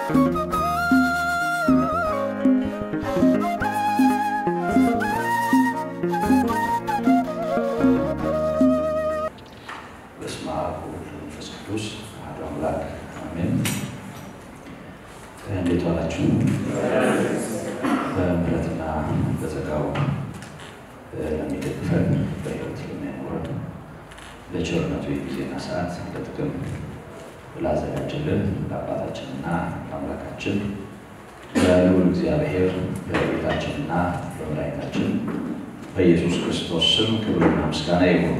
በስመ አብ ወወልድ ወመንፈስ ቅዱስ አሐዱ አምላክ አሜን። እንዴት ዋላችሁ? በምሕረትና በጸጋው ለሚደግፈን በሕይወት ለሚያኖረን ለቸርነቱ የጊዜና ሰዓት ለጥቅም ላዘጋጀልን ለአባታችንና ለአምላካችን ለልዑል እግዚአብሔር በጌታችንና በመድኃኒታችን በኢየሱስ ክርስቶስ ስም ክብርና ምስጋና ይሁን።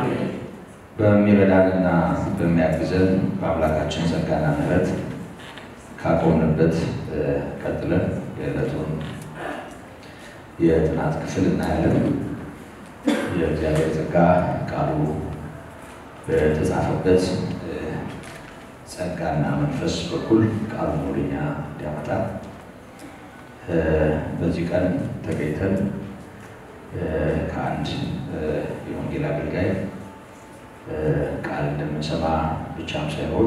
በሚረዳንና በሚያግዘን በአምላካችን ጸጋና ምሕረት ካቆምንበት ቀጥለን የዕለቱን የጥናት ክፍል እናያለን። የእግዚአብሔር ጸጋ ቃሉ በተጻፈበት ጸጋና መንፈስ በኩል ቃሉን ወደኛ እንዲያመጣ በዚህ ቀን ተገኝተን ከአንድ የወንጌል አገልጋይ ቃል እንደምንሰማ ብቻም ሳይሆን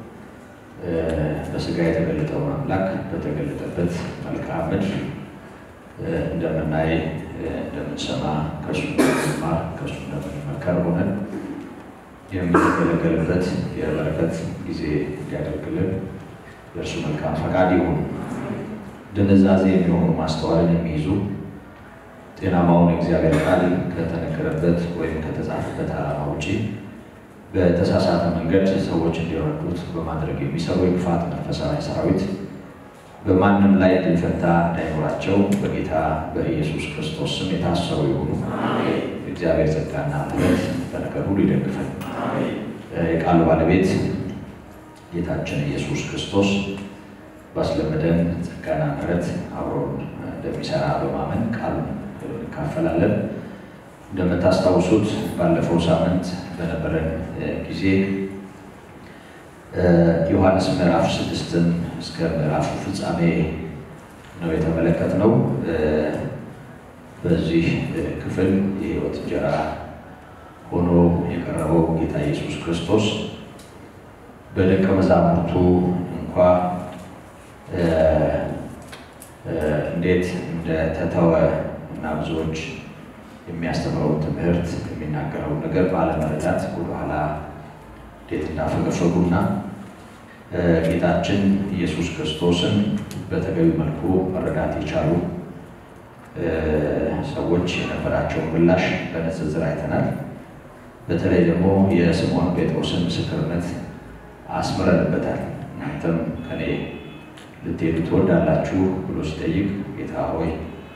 በስጋ የተገለጠውን አምላክ በተገለጠበት መልክዓ ምድር እንደምናይ እንደምንሰማ ከእሱ እንደምንማር ከእሱ እንደምንመከር ሆነን የምንገለገልበት የበረከት ጊዜ እንዲያደርግልን የእርሱ መልካም ፈቃድ ይሁን። ድንዛዜ የሚሆኑ ማስተዋልን የሚይዙ ጤናማውን የእግዚአብሔር ቃል ከተነገረበት ወይም ከተጻፈበት ዓላማ ውጪ በተሳሳተ መንገድ ሰዎች እንዲረዱት በማድረግ የሚሰሩ የክፋት መንፈሳዊ ሰራዊት በማንም ላይ ዕድል ፈንታ እንዳይኖራቸው በጌታ በኢየሱስ ክርስቶስ ስም የታሰሩ ይሁኑ። የእግዚአብሔር ጸጋና ምሕረት በነገር ሁሉ ይደግፈን። የቃሉ ባለቤት ጌታችን ኢየሱስ ክርስቶስ ባስለመደን ጸጋና ምሕረት አብሮን እንደሚሰራ በማመን ቃሉን እንካፈላለን። እንደምታስታውሱት ባለፈው ሳምንት በነበረን ጊዜ ዮሐንስ ምዕራፍ ስድስትን እስከ ምዕራፉ ፍጻሜ ነው የተመለከትነው። በዚህ ክፍል የሕይወት እንጀራ ሆኖ የቀረበው ጌታ ኢየሱስ ክርስቶስ በደቀ መዛሙርቱ እንኳ እንዴት እንደተተወ እና ብዙዎች የሚያስተምረውን ትምህርት የሚናገረውን ነገር ባለመረዳት ወደኋላ እንዴት እንዳፈገፈጉና ጌታችን ኢየሱስ ክርስቶስን በተገቢ መልኩ መረዳት የቻሉ ሰዎች የነበራቸውን ምላሽ በንጽጽር አይተናል። በተለይ ደግሞ የስምዖን ጴጥሮስን ምስክርነት አስምረንበታል። እናንተም ከኔ ልትሄዱ ትወዳላችሁ ብሎ ሲጠይቅ ጌታ ሆይ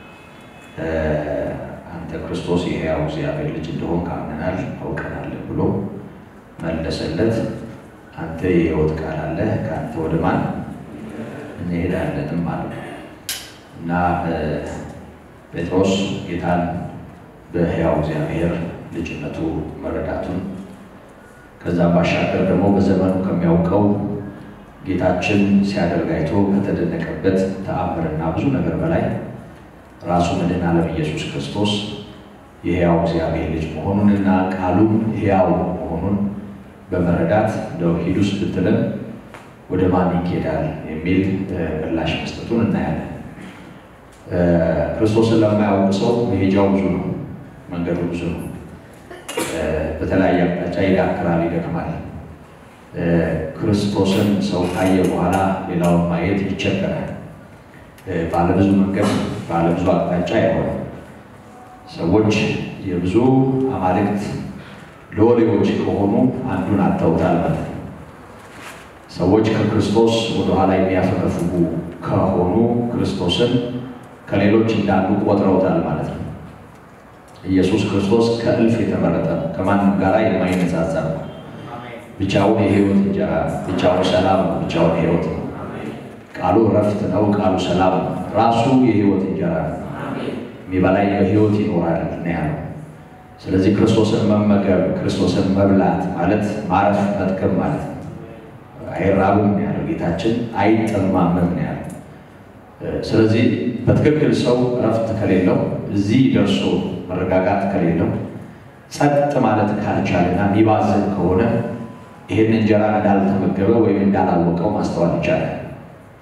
አንተ ክርስቶስ የሕያው እግዚአብሔር ልጅ እንደሆን ካምነናል አውቀናል ብሎ መለሰለት። አንተ የሕይወት ቃል አለህ፣ ከአንተ ወደ ማን እንሄዳለንም አለ እና ጴጥሮስ ጌታን በሕያው እግዚአብሔር ልጅነቱ መረዳቱን ከዛም ባሻገር ደግሞ በዘመኑ ከሚያውቀው ጌታችን ሲያደርግ አይቶ ከተደነቀበት ተአምርና ብዙ ነገር በላይ ራሱ መድኃኔ ዓለም ኢየሱስ ክርስቶስ የሕያው እግዚአብሔር ልጅ መሆኑንና ቃሉም ሕያው መሆኑን በመረዳት እንደው ሂዱስ ብትለን ወደ ማን ይኬዳል የሚል ምላሽ መስጠቱን እናያለን። ክርስቶስን ለማያውቅ ሰው መሄጃው ብዙ ነው፣ መንገዱ ብዙ ነው። በተለያየ አቅጣጫ ይዳክራል፣ ይደክማል። ክርስቶስን ሰው ካየ በኋላ ሌላውን ማየት ይቸገራል። ባለብዙ መንገድ ባለብዙ አቅጣጫ የሆነ ሰዎች የብዙ አማልክት ሎሌዎች ከሆኑ አንዱን አጥተውታል ማለት ነው። ሰዎች ከክርስቶስ ወደኋላ የሚያፈገፍጉ ከሆኑ ክርስቶስን ከሌሎች እንዳሉ ቆጥረውታል ማለት ነው። ኢየሱስ ክርስቶስ ከእልፍ የተመረጠ ነው። ከማንም ጋር የማይነጻጸር ነው። ብቻውን የሕይወት እንጀራ፣ ብቻውን ሰላም ነው። ብቻውን ሕይወት ነው። ቃሉ እረፍት ነው። ቃሉ ሰላም ነው። ራሱ የሕይወት እንጀራ ነው። የሚበላኝ በሕይወት ይኖራል ነው ያለው። ስለዚህ ክርስቶስን መመገብ ክርስቶስን መብላት ማለት ማረፍ መጥቀም ማለት ነው። አይራብም ነው ያለው ጌታችን፣ አይጠማምም ነው ያለው። ስለዚህ በትክክል ሰው እረፍት ከሌለው እዚህ ደርሶ መረጋጋት ከሌለው ጸጥ ማለት ካልቻለና የሚባዝን ከሆነ ይህን እንጀራ እንዳልተመገበ ወይም እንዳላወቀው ማስተዋል ይቻላል።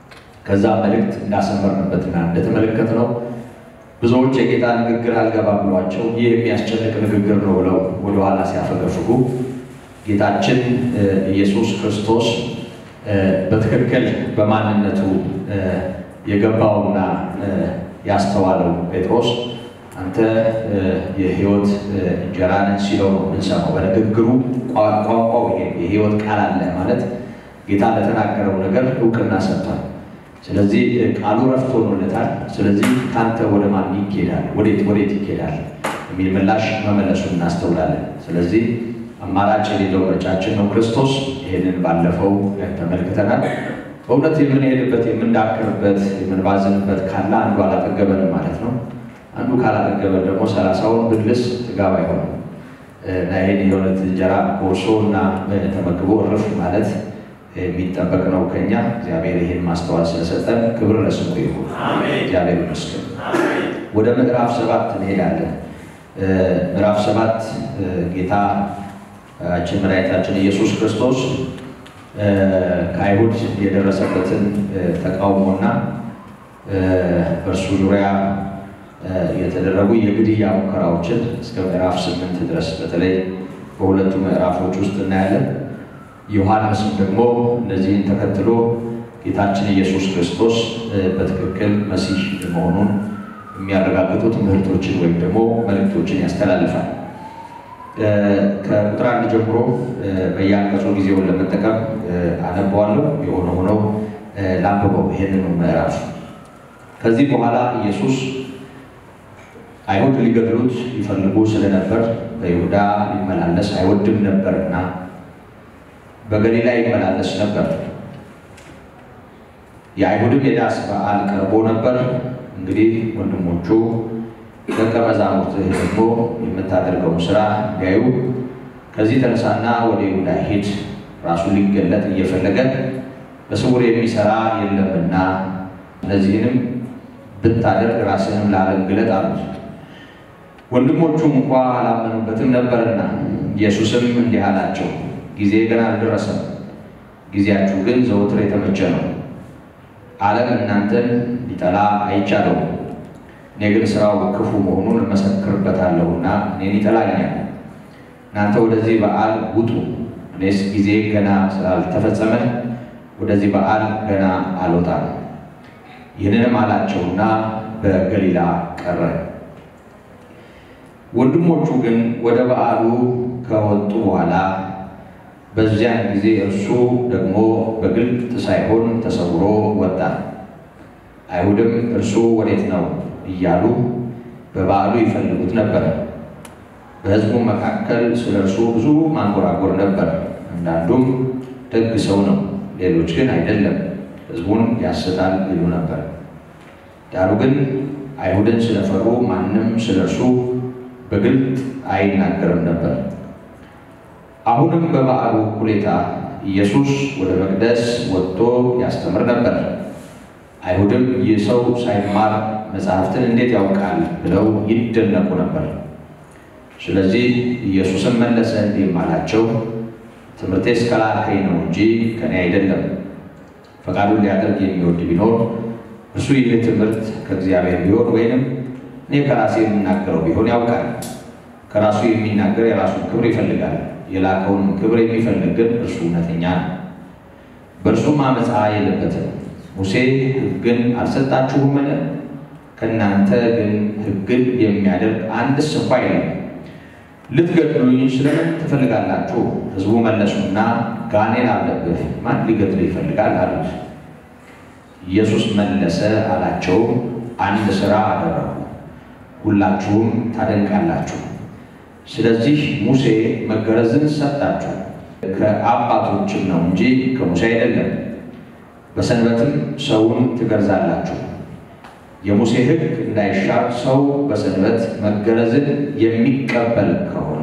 ከዛ መልእክት እንዳሰመርንበትና እንደተመለከትነው ብዙዎች የጌታ ንግግር አልገባ ብሏቸው ይህ የሚያስጨንቅ ንግግር ነው ብለው ወደኋላ ሲያፈገፍጉ ጌታችን ኢየሱስ ክርስቶስ በትክክል በማንነቱ የገባውና ያስተዋለው ጴጥሮስ አንተ የሕይወት እንጀራ ነህ ሲለው ነው የምንሰማው። በንግግሩ ቋንቋው ይሄ የሕይወት ቃል አለ ማለት ጌታ ለተናገረው ነገር እውቅና ሰጥቷል። ስለዚህ ቃሉ ረፍት ሆኖለታል። ስለዚህ ከአንተ ወደ ማን ይኬዳል? ወዴት ወዴት ይኬዳል? የሚል ምላሽ መመለሱን እናስተውላለን። ስለዚህ አማራጭ የሌለው ምርጫችን ነው ክርስቶስ። ይህንን ባለፈው ተመልክተናል። በእውነት የምንሄድበት የምንዳክርበት፣ የምንባዝንበት ካለ አንዱ አላጠገበንም ማለት ነው። አንዱ ካላጠገበን ደግሞ ሰላሳውን ብልስ ጥጋብ አይሆንም እና ይህን የእውነት እንጀራ ጎርሶ እና ተመግቦ እርፍ ማለት የሚጠበቅ ነው ከኛ። እግዚአብሔር ይህን ማስተዋል ስለሰጠን ክብር ለስሙ ይሁን። እግዚአብሔር ይመስገን። ወደ ምዕራፍ ሰባት እንሄዳለን። ምዕራፍ ሰባት ጌታችን መድኃኒታችን ኢየሱስ ክርስቶስ ከአይሁድ የደረሰበትን ተቃውሞና በእርሱ ዙሪያ የተደረጉ የግድያ ሙከራዎችን እስከ ምዕራፍ ስምንት ድረስ በተለይ በሁለቱ ምዕራፎች ውስጥ እናያለን። ዮሐንስም ደግሞ እነዚህን ተከትሎ ጌታችን ኢየሱስ ክርስቶስ በትክክል መሲህ መሆኑን የሚያረጋግጡ ትምህርቶችን ወይም ደግሞ መልእክቶችን ያስተላልፋል። ከቁጥር አንድ ጀምሮ በየአንቀጹ ጊዜውን ለመጠቀም አነበዋለሁ። የሆነ ሆነው ላንብበው ይህንኑ ምዕራፍ። ከዚህ በኋላ ኢየሱስ አይሁድ ሊገድሉት ይፈልጉ ስለነበር በይሁዳ ሊመላለስ አይወድም ነበርና በገሊላ ይመላለስ ነበር። የአይሁድም የዳስ በዓል ቀርቦ ነበር። እንግዲህ ወንድሞቹ ደቀ መዛሙርትህ ደግሞ የምታደርገውን ስራ እንዲያዩ ከዚህ ተነሳና ወደ ይሁዳ ሂድ፣ ራሱን ሊገለጥ እየፈለገ በስውር የሚሰራ የለምና እነዚህንም ብታደርግ ራስህንም ለዓለም ግለጥ አሉት። ወንድሞቹም እንኳ አላመኑበትም ነበርና ኢየሱስም እንዲህ አላቸው፣ ጊዜ ገና አልደረሰም፣ ጊዜያችሁ ግን ዘወትር የተመቸ ነው። ዓለም እናንተን ሊጠላ አይቻለውም። እኔ ግን ስራው ክፉ መሆኑን እመሰክርበታለሁና እኔን ይጠላኛል። እናንተ ወደዚህ በዓል ውጡ፣ እኔስ ጊዜ ገና ስላልተፈጸመ ወደዚህ በዓል ገና አልወጣም። ይህንንም አላቸውና በገሊላ ቀረ። ወንድሞቹ ግን ወደ በዓሉ ከወጡ በኋላ በዚያን ጊዜ እርሱ ደግሞ በግልጥ ሳይሆን ተሰውሮ ወጣ። አይሁድም እርሱ ወዴት ነው እያሉ በበዓሉ ይፈልጉት ነበር። በሕዝቡ መካከል ስለ እርሱ ብዙ ማንጎራጎር ነበር። አንዳንዱም ደግ ሰው ነው፣ ሌሎች ግን አይደለም፣ ሕዝቡን ያስታል ይሉ ነበር። ዳሩ ግን አይሁድን ስለፈሩ ማንም ስለ እርሱ በግልጥ አይናገርም ነበር። አሁንም በበዓሉ እኩሌታ ኢየሱስ ወደ መቅደስ ወጥቶ ያስተምር ነበር። አይሁድም ይህ ሰው ሳይማር መጽሐፍትን እንዴት ያውቃል ብለው ይደነቁ ነበር። ስለዚህ ኢየሱስም መለሰ እንዲህም አላቸው፣ ትምህርቴስ ከላከኝ ነው እንጂ ከኔ አይደለም። ፈቃዱን ሊያደርግ የሚወድ ቢኖር እርሱ ይህ ትምህርት ከእግዚአብሔር ቢሆን ወይንም እኔ ከራሴ የምናገረው ቢሆን ያውቃል። ከራሱ የሚናገር የራሱን ክብር ይፈልጋል፣ የላከውን ክብር የሚፈልግ ግን እርሱ እውነተኛ ነው፣ በእርሱም አመፃ የለበትም። ሙሴ ሕግን አልሰጣችሁምን? ከእናንተ ግን ሕግን የሚያደርግ አንድስ እንኳ የለም። ልትገድሉኝ ስለምን ትፈልጋላችሁ? ሕዝቡ መለሱና ጋኔን አለብህ፣ ማን ሊገድል ይፈልጋል አሉት። ኢየሱስ መለሰ አላቸው፣ አንድ ሥራ አደረጉ፣ ሁላችሁም ታደንቃላችሁ። ስለዚህ ሙሴ መገረዝን ሰጣችሁ፣ ከአባቶችም ነው እንጂ ከሙሴ አይደለም። በሰንበትም ሰውን ትገርዛላችሁ። የሙሴ ሕግ እንዳይሻር ሰው በሰንበት መገረዝን የሚቀበል ከሆነ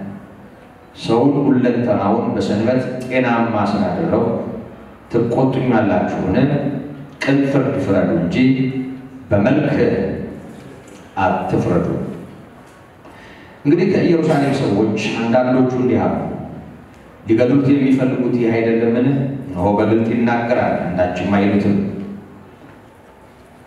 ሰውን ሁለንተናውን በሰንበት ጤናማ ስላደረው ትቆጡኛላችሁን? ቅን ፍርድ ፍረዱ እንጂ በመልክ አትፍረዱ። እንግዲህ ከኢየሩሳሌም ሰዎች አንዳንዶቹ እንዲህ አሉ፣ ሊገድሉት የሚፈልጉት ይህ አይደለምን? እነሆ በግልጥ ይናገራል፣ አንዳችም አይሉትም።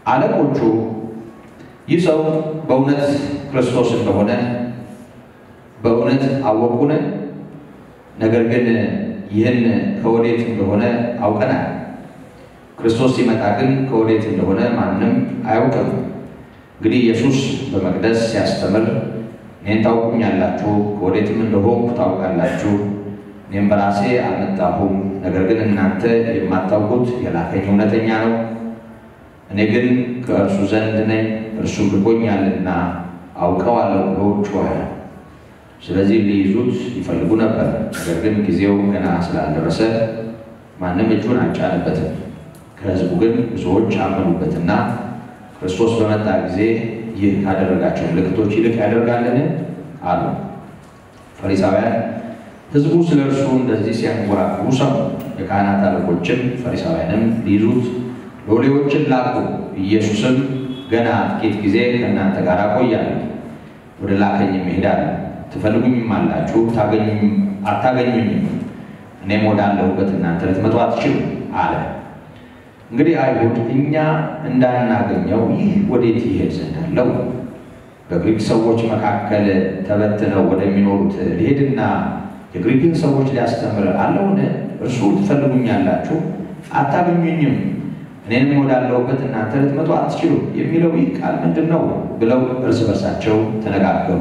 አለቆቹ ይህ ሰው በእውነት ክርስቶስ እንደሆነ በእውነት አወቁን። ነገር ግን ይህን ከወዴት እንደሆነ አውቀናል። ክርስቶስ ሲመጣ ግን ከወዴት እንደሆነ ማንም አያውቅም። እንግዲህ ኢየሱስ በመቅደስ ሲያስተምር እኔን ታውቁኛላችሁ፣ ከወዴትም እንደሆንኩ ታውቃላችሁ። እኔም በራሴ አልመጣሁም፣ ነገር ግን እናንተ የማታውቁት የላከኝ እውነተኛ ነው። እኔ ግን ከእርሱ ዘንድ ነኝ፣ እርሱ ልኮኛልና አውቀዋለሁ ብሎ ጮኸ። ስለዚህ ሊይዙት ይፈልጉ ነበር፣ ነገር ግን ጊዜው ገና ስላልደረሰ ማንም እጁን አልጫነበትም። ከሕዝቡ ግን ብዙዎች አመኑበትና ክርስቶስ በመጣ ጊዜ ይህ ካደረጋቸው ምልክቶች ይልቅ ያደርጋልን አሉ። ፈሪሳውያን ሕዝቡ ስለ እርሱ እንደዚህ ሲያንጎራጉሩ ሰሙ። የካህናት አለቆችም ፈሪሳውያንም ሊይዙት ሎሌዎችን ላኩ። ኢየሱስም ገና ጥቂት ጊዜ ከእናንተ ጋር እቆያለሁ፣ ወደ ላከኝም እሄዳለሁ። ትፈልጉኝም አላችሁ፣ አታገኙኝም። እኔም ወዳለሁበት እናንተ ልትመጡ አትችሉም አለ። እንግዲህ አይሁድ እኛ እንዳናገኘው ይህ ወዴት ይሄድ ዘንድ አለው? በግሪክ ሰዎች መካከል ተበትነው ወደሚኖሩት ሊሄድና የግሪክን ሰዎች ሊያስተምር አለውን? እርሱ ትፈልጉኛላችሁ አታገኙኝም፣ እኔንም ወዳለሁበት እናንተ ልትመጡ አትችሉም የሚለው ይህ ቃል ምንድን ነው? ብለው እርስ በርሳቸው ተነጋገሩ።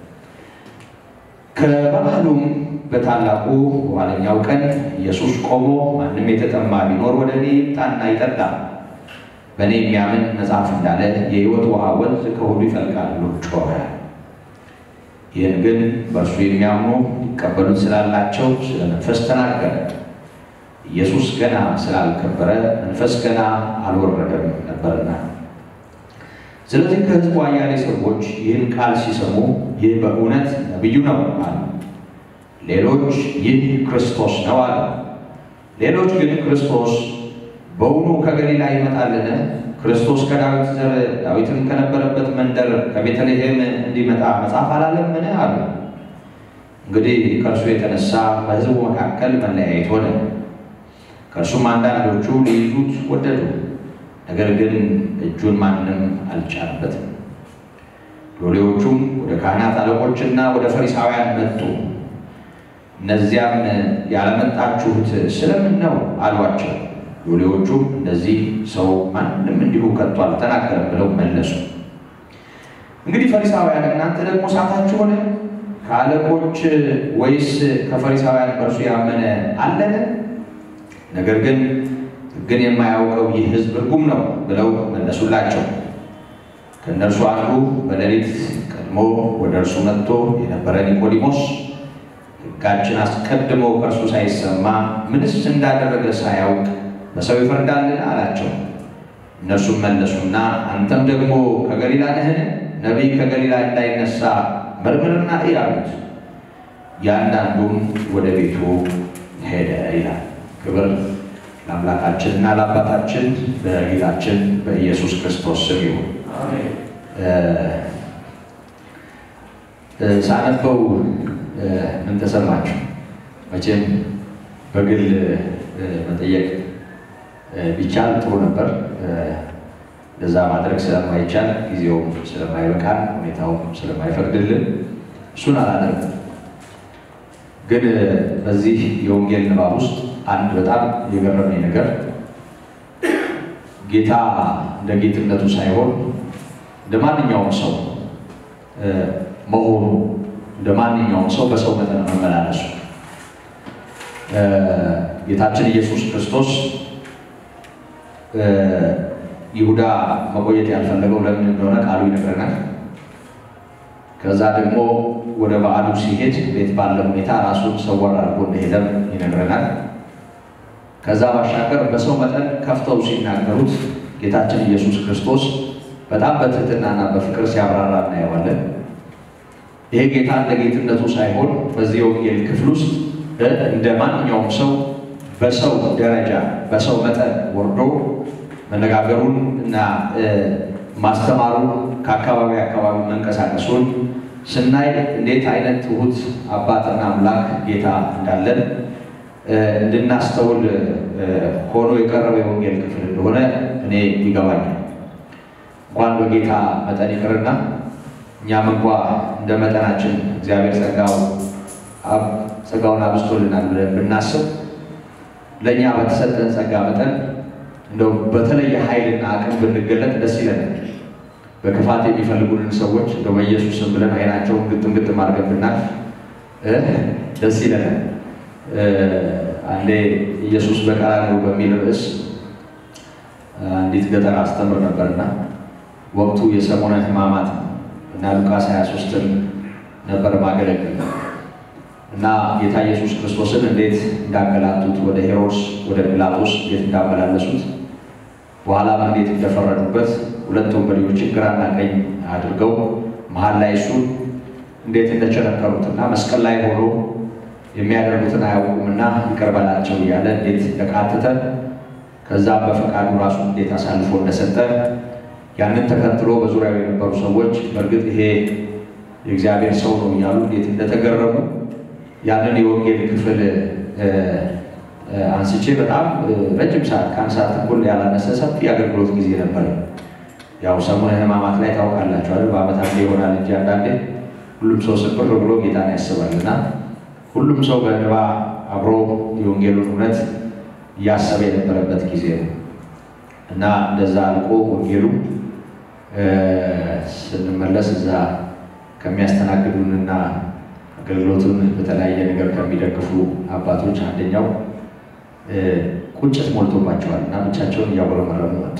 ከባህሉም በታላቁ በኋለኛው ቀን ኢየሱስ ቆሞ ማንም የተጠማ ቢኖር ወደ እኔ ይምጣና ይጠጣ፣ በእኔ የሚያምን መጽሐፍ እንዳለ የሕይወት ውሃ ወንዝ ከሆዱ ይፈልቃል ብሎ ጮኸ። ይህን ግን በእርሱ የሚያምኑ ይቀበሉት ስላላቸው ስለ መንፈስ ተናገረ። ኢየሱስ ገና ስላልከበረ መንፈስ ገና አልወረደም ነበርና። ስለዚህ ከሕዝቡ አያሌ ሰዎች ይህን ቃል ሲሰሙ ይህ በእውነት ነቢዩ ነው አሉ። ሌሎች ይህ ክርስቶስ ነው አሉ። ሌሎች ግን ክርስቶስ በውኑ ከገሊላ ይመጣልን? ክርስቶስ ከዳዊት ዘር ዳዊትም ከነበረበት መንደር ከቤተልሔም እንዲመጣ መጽሐፍ አላለምን? አሉ። እንግዲህ ከእርሱ የተነሳ በሕዝቡ መካከል መለያየት ሆነ። ከእርሱም አንዳንዶቹ ሊይዙት ወደዱ፣ ነገር ግን እጁን ማንም አልጫነበትም። ሎሌዎቹም ወደ ካህናት አለቆችና ወደ ፈሪሳውያን መጡ። እነዚያም ያለመጣችሁት ስለምን ነው አሏቸው። ሎሌዎቹም እንደዚህ ሰው ማንም እንዲሁ ከቶ አልተናገረም ብለው መለሱ። እንግዲህ ፈሪሳውያን እናንተ ደግሞ ሳታችሁ ሆነ ከአለቆች ወይስ ከፈሪሳውያን በእርሱ ያመነ አለን? ነገር ግን ሕግን የማያውቀው ይህ ሕዝብ ርጉም ነው ብለው መለሱላቸው። ከእነርሱ አንዱ በሌሊት ቀድሞ ወደ እርሱ መጥቶ የነበረ ኒቆዲሞስ ሕጋችን አስቀድሞ ከእርሱ ሳይሰማ ምንስ እንዳደረገ ሳያውቅ በሰው ይፈርዳልን? አላቸው። እነርሱም መለሱና አንተም ደግሞ ከገሊላ ነህን? ነቢይ ከገሊላ እንዳይነሳ መርምርና እይ አሉት። ያንዳንዱም ወደ ቤቱ ሄደ ይላል። ክብር ለአምላካችንና ለአባታችን በጌታችን በኢየሱስ ክርስቶስ ስም ይሁን። ሳነበው ምን ተሰማችሁ? መቼም በግል መጠየቅ ቢቻል ጥሩ ነበር። እንደዛ ማድረግ ስለማይቻል ጊዜውም ስለማይበቃን ሁኔታውም ስለማይፈቅድልን እሱን አላደርግም። ግን በዚህ የወንጌል ንባብ ውስጥ አንድ በጣም የገረመኝ ነገር ጌታ እንደ ጌትነቱ ሳይሆን እንደ ማንኛውም ሰው መሆኑ እንደ ማንኛውም ሰው በሰው መጠን መመላለሱ ጌታችን ኢየሱስ ክርስቶስ ይሁዳ መቆየት ያልፈለገው ለምን እንደሆነ ቃሉ ይነግረናል። ከዛ ደግሞ ወደ በዓሉ ሲሄድ ቤት ባለ ሁኔታ ራሱን ሰወር አድርጎ እንደሄደም ይነግረናል። ከዛ ባሻገር በሰው መጠን ከፍተው ሲናገሩት ጌታችን ኢየሱስ ክርስቶስ በጣም በትህትናና በፍቅር ሲያብራራ እናየዋለን። ይሄ ጌታ እንደ ጌትነቱ ሳይሆን በዚህ የወንጌል ክፍል ውስጥ እንደ ማንኛውም ሰው በሰው ደረጃ በሰው መጠን ወርዶ መነጋገሩን እና ማስተማሩን ከአካባቢ አካባቢ መንቀሳቀሱን ስናይ እንዴት አይነት ትሁት አባትና አምላክ ጌታ እንዳለን እንድናስተውል ሆኖ የቀረበ የወንጌል ክፍል እንደሆነ እኔ ይገባኛል። እንኳን በጌታ መጠን ይቅርና እኛም እንኳ እንደ መጠናችን እግዚአብሔር ጸጋው ጸጋውን አብዝቶልናል ብለን ብናስብ ለእኛ በተሰጠን ጸጋ መጠን እንደው በተለየ ኃይልና አቅም ብንገለጥ ደስ ይለናል። በክፋት የሚፈልጉንን ሰዎች እንደው በኢየሱስም ብለን አይናቸውን ግጥም ግጥም አድርገን ብናልፍ ደስ ይለናል። አንዴ ኢየሱስ በቀራንዮ በሚል ርዕስ አንዲት ገጠር አስተምር ነበርና ወቅቱ የሰሙነ ሕማማት እና ሉቃስ 23ን ነበር ማገለግል እና ጌታ ኢየሱስ ክርስቶስን እንዴት እንዳንገላቱት ወደ ሄሮድስ ወደ ጲላጦስ እንዴት እንዳመላለሱት በኋላም እንዴት እንደፈረዱበት ሁለት ወንበዴዎችን ግራና ቀኝ አድርገው መሀል ላይ እሱን እንዴት እንደቸነከሩትና መስቀል ላይ ሆኖ የሚያደርጉትን አያውቁምና ይቅር በላቸው እያለ እንዴት እንደቃተተ ከዛ በፈቃዱ ራሱን እንዴት አሳልፎ እንደሰጠ ያንን ተከትሎ በዙሪያው የነበሩ ሰዎች በእርግጥ ይሄ የእግዚአብሔር ሰው ነው እያሉ እንዴት እንደተገረሙ ያንን የወንጌል ክፍል አንስቼ በጣም ረጅም ሰዓት ከአንድ ሰዓት ተኩል ያላነሰ ሰፊ አገልግሎት ጊዜ ነበር። ያው ሰሙነ ሕማማት ላይ ታውቃላችሁ አይደል? በዓመት አንዴ ይሆናል እንጂ አንዳንዴ ሁሉም ሰው ስብር ብሎ ጌታን ያስባል እና ሁሉም ሰው በእንባ አብሮ የወንጌሉን እውነት እያሰበ የነበረበት ጊዜ ነው እና እንደዛ አልቆ ወንጌሉ ስንመለስ እዛ ከሚያስተናግዱንና አገልግሎቱን በተለያየ ነገር ከሚደግፉ አባቶች አንደኛው ቁጭት ሞልቶባቸዋል እና ብቻቸውን እያጉረመረሙ መጡ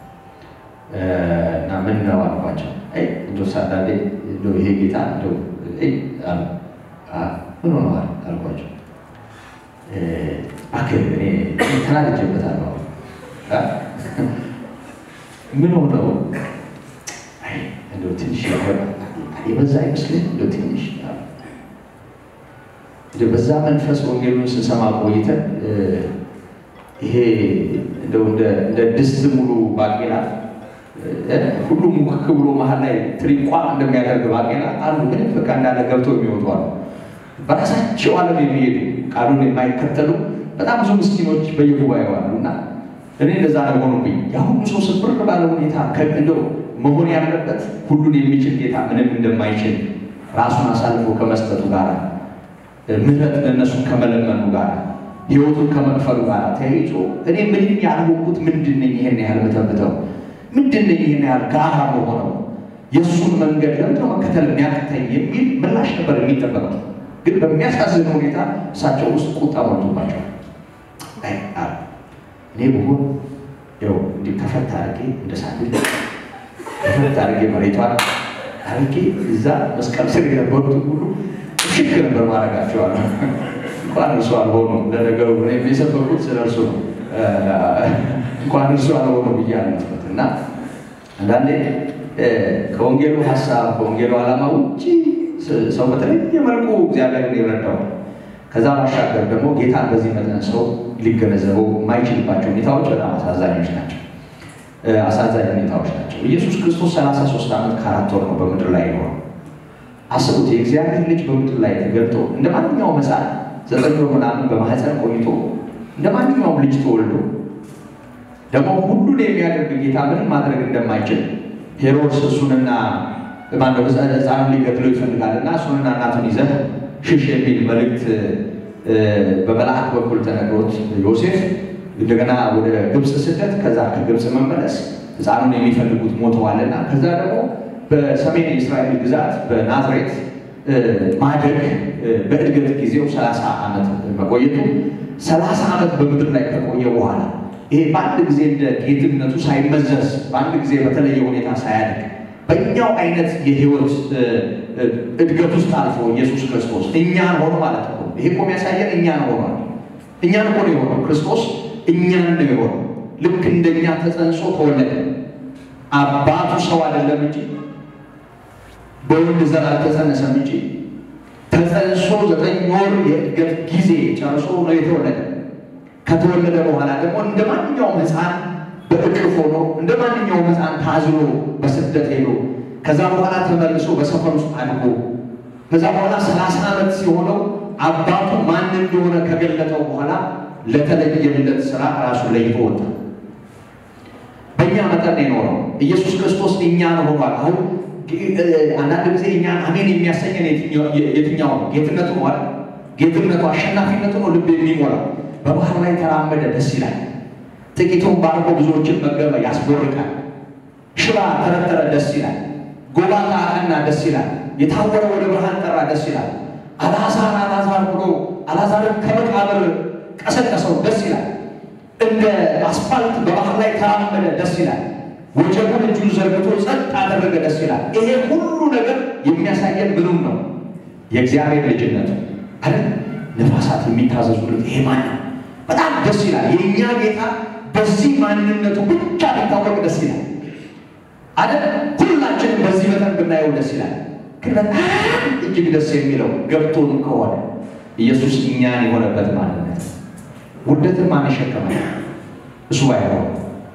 እና ምን ነው አልኳቸው። እንዶ አንዳንዴ ይሄ ጌታ ምን ሆነዋል አልኳቸው። እባክህ እኔ ተናድጄበታለሁ። ምን ሆነው እንደው ትንሽ የበዛ አይመስልም? እንደው ትንሽ በዛ መንፈስ ወንጌሉን ስንሰማ ቆይተን ይሄ እንደው እንደ ድስት ሙሉ ባቄላ ሁሉም ሙክክ ብሎ መሀል ላይ ትሪቋ እንደሚያደርግ ባቄላ አሉ። ግን በቃ እንዳለ ገብቶ የሚወጡ አሉ። በራሳቸው ዓለም የሚሄዱ ቃሉን የማይከተሉ በጣም ብዙ ምስኪኖች በየጉባኤው አሉ እና እኔ እንደዛ ነው ሆኖብኝ የአሁኑ ሰው ስብር ባለ ሁኔታ እንደው መሆን ያለበት ሁሉን የሚችል ጌታ ምንም እንደማይችል ራሱን አሳልፎ ከመስጠቱ ጋር ምሕረት ለእነሱን ከመለመኑ ጋር ሕይወቱን ከመክፈሉ ጋር ተያይዞ እኔ ምንም ያልሆንኩት ምንድን ነኝ ይሄን ያህል መተብተው ምንድን ነኝ ይሄን ያህል ጋራ መሆነው የእሱን መንገድ ለምንድነው መከተል የሚያቅተኝ የሚል ምላሽ ነበር የሚጠበቀው። ግን በሚያሳዝን ሁኔታ እሳቸው ውስጥ ቁጣ ሞልቶባቸዋል። እኔ ብሆን ው እንዲህ ከፈት አድርጌ እንደ ሳንድ ከፈት አድርጌ መሬቷን አድርጌ እዛ መስቀል ስር የነበሩትን ሁሉ ሽክ ነበር ማድረጋቸዋል። እንኳን እርሱ አልሆኑም። ለነገሩ የሰበኩት ስለ እርሱ ነው። እንኳን እርሱ አልሆኑ ብዬ አለበት እና አንዳንዴ ከወንጌሉ ሀሳብ ከወንጌሉ ዓላማ ውጭ ሰው በተለየ መልኩ እግዚአብሔርን ይረዳዋል። ከዛ ባሻገር ደግሞ ጌታን በዚህ መጠን ሰው ሊገነዘበው የማይችልባቸው ሁኔታዎች በጣም አሳዛኞች ናቸው። አሳዛኝ ሁኔታዎች ናቸው። ኢየሱስ ክርስቶስ 33 ዓመት ከአራት ወር ነው በምድር ላይ ይኖረው። አስቡት፣ የእግዚአብሔር ልጅ በምድር ላይ ተገልጦ እንደ ማንኛውም ሕፃን ዘጠኝ ወር ምናምን በማህፀን ቆይቶ እንደ ማንኛውም ልጅ ተወልዶ ደግሞ ሁሉን የሚያደርግ ጌታ ምንም ማድረግ እንደማይችል ሄሮድስ እሱንና ማነው ሕፃኑን ሊገድለው ይፈልጋልና እሱንና እናቱን ይዘህ ሽሽ የሚል መልእክት በመልአክ በኩል ተነግሮት ዮሴፍ እንደገና ወደ ግብፅ ስደት ከዛ ከግብፅ መመለስ ሕፃኑን የሚፈልጉት ሞተዋልና ከዛ ደግሞ በሰሜን የእስራኤል ግዛት በናዝሬት ማደግ በእድገት ጊዜው ሰላሳ ዓመት መቆየቱ ሰላሳ ዓመት በምድር ላይ ከቆየ በኋላ ይሄ በአንድ ጊዜ እንደ ጌትነቱ ሳይመዘዝ በአንድ ጊዜ በተለየ ሁኔታ ሳያድግ በእኛው አይነት የህይወት እድገት ውስጥ አልፎ ኢየሱስ ክርስቶስ እኛን ሆኖ ማለት ነው። ይሄ እኮ የሚያሳየን እኛን ሆኗል። እኛን ሆኖ የሆነው ክርስቶስ እኛን ነው የሆነው። ልክ እንደኛ ተጸንሶ ተወለደ። አባቱ ሰው አይደለም እንጂ በወንድ ዘር አልተጸነሰም እንጂ ተጸንሶ ዘጠኝ ወር የእድገት ጊዜ ጨርሶ ነው የተወለደ። ከተወለደ በኋላ ደግሞ እንደ ማንኛውም ሕፃን በእቅፍ ሆኖ እንደ ማንኛውም ሕፃን ታዝሎ በስደት ሄዶ ከዛ በኋላ ተመልሶ በሰፈር ውስጥ አድጎ ከዛ በኋላ ሰላሳ ዓመት ሲሆነው አባቱ ማን እንደሆነ ከገለጠው በኋላ ለተለየለት ስራ ራሱን ለይቶ ወጣ። በእኛ በእኛ መጠን የኖረው ኢየሱስ ክርስቶስ እኛን ሆኗል። አሁን አንዳንድ ጊዜ እኛ አሜን የሚያሰኘን የትኛው ነው? ጌትነቱ ነው አይደል? ጌትነቱ አሸናፊነቱ ነው ልብ የሚሞላ በባህር ላይ ተራመደ፣ ደስ ይላል። ጥቂቱን ባርኮ ብዙዎችን መገበ፣ ያስቦርቃል። ሽባ ተረተረ፣ ደስ ይላል። ጎባጣ አቀና፣ ደስ ይላል። የታወረ ወደ ብርሃን ጠራ፣ ደስ ይላል። አልዓዛር አልዓዛር ብሎ አልዓዛርን ከመቃብር ቀሰቀሰው፣ ደስ ይላል። እንደ አስፋልት በባህር ላይ ተራመደ፣ ደስ ይላል። ወጀቡን እጁን ዘርግቶ ጸጥ አደረገ፣ ደስ ይላል። ይሄ ሁሉ ነገር የሚያሳየን ምኑም ነው? የእግዚአብሔር ልጅነቱ አይደል? ነፋሳት የሚታዘዙለት ይሄ ማን ነው? በጣም ደስ ይላል። የእኛ ጌታ በዚህ ማንነቱ ብቻ ቢታወቅ ደስ ይላል አይደል? ሁላችንም በዚህ መጠን ብናየው ደስ ይላል። ግን በጣም እጅግ ደስ የሚለው ገብቶን ከሆነ ኢየሱስ እኛን የሆነበት ማንነት ውርደትን ማን ይሸከማል? እሱ ባይሆን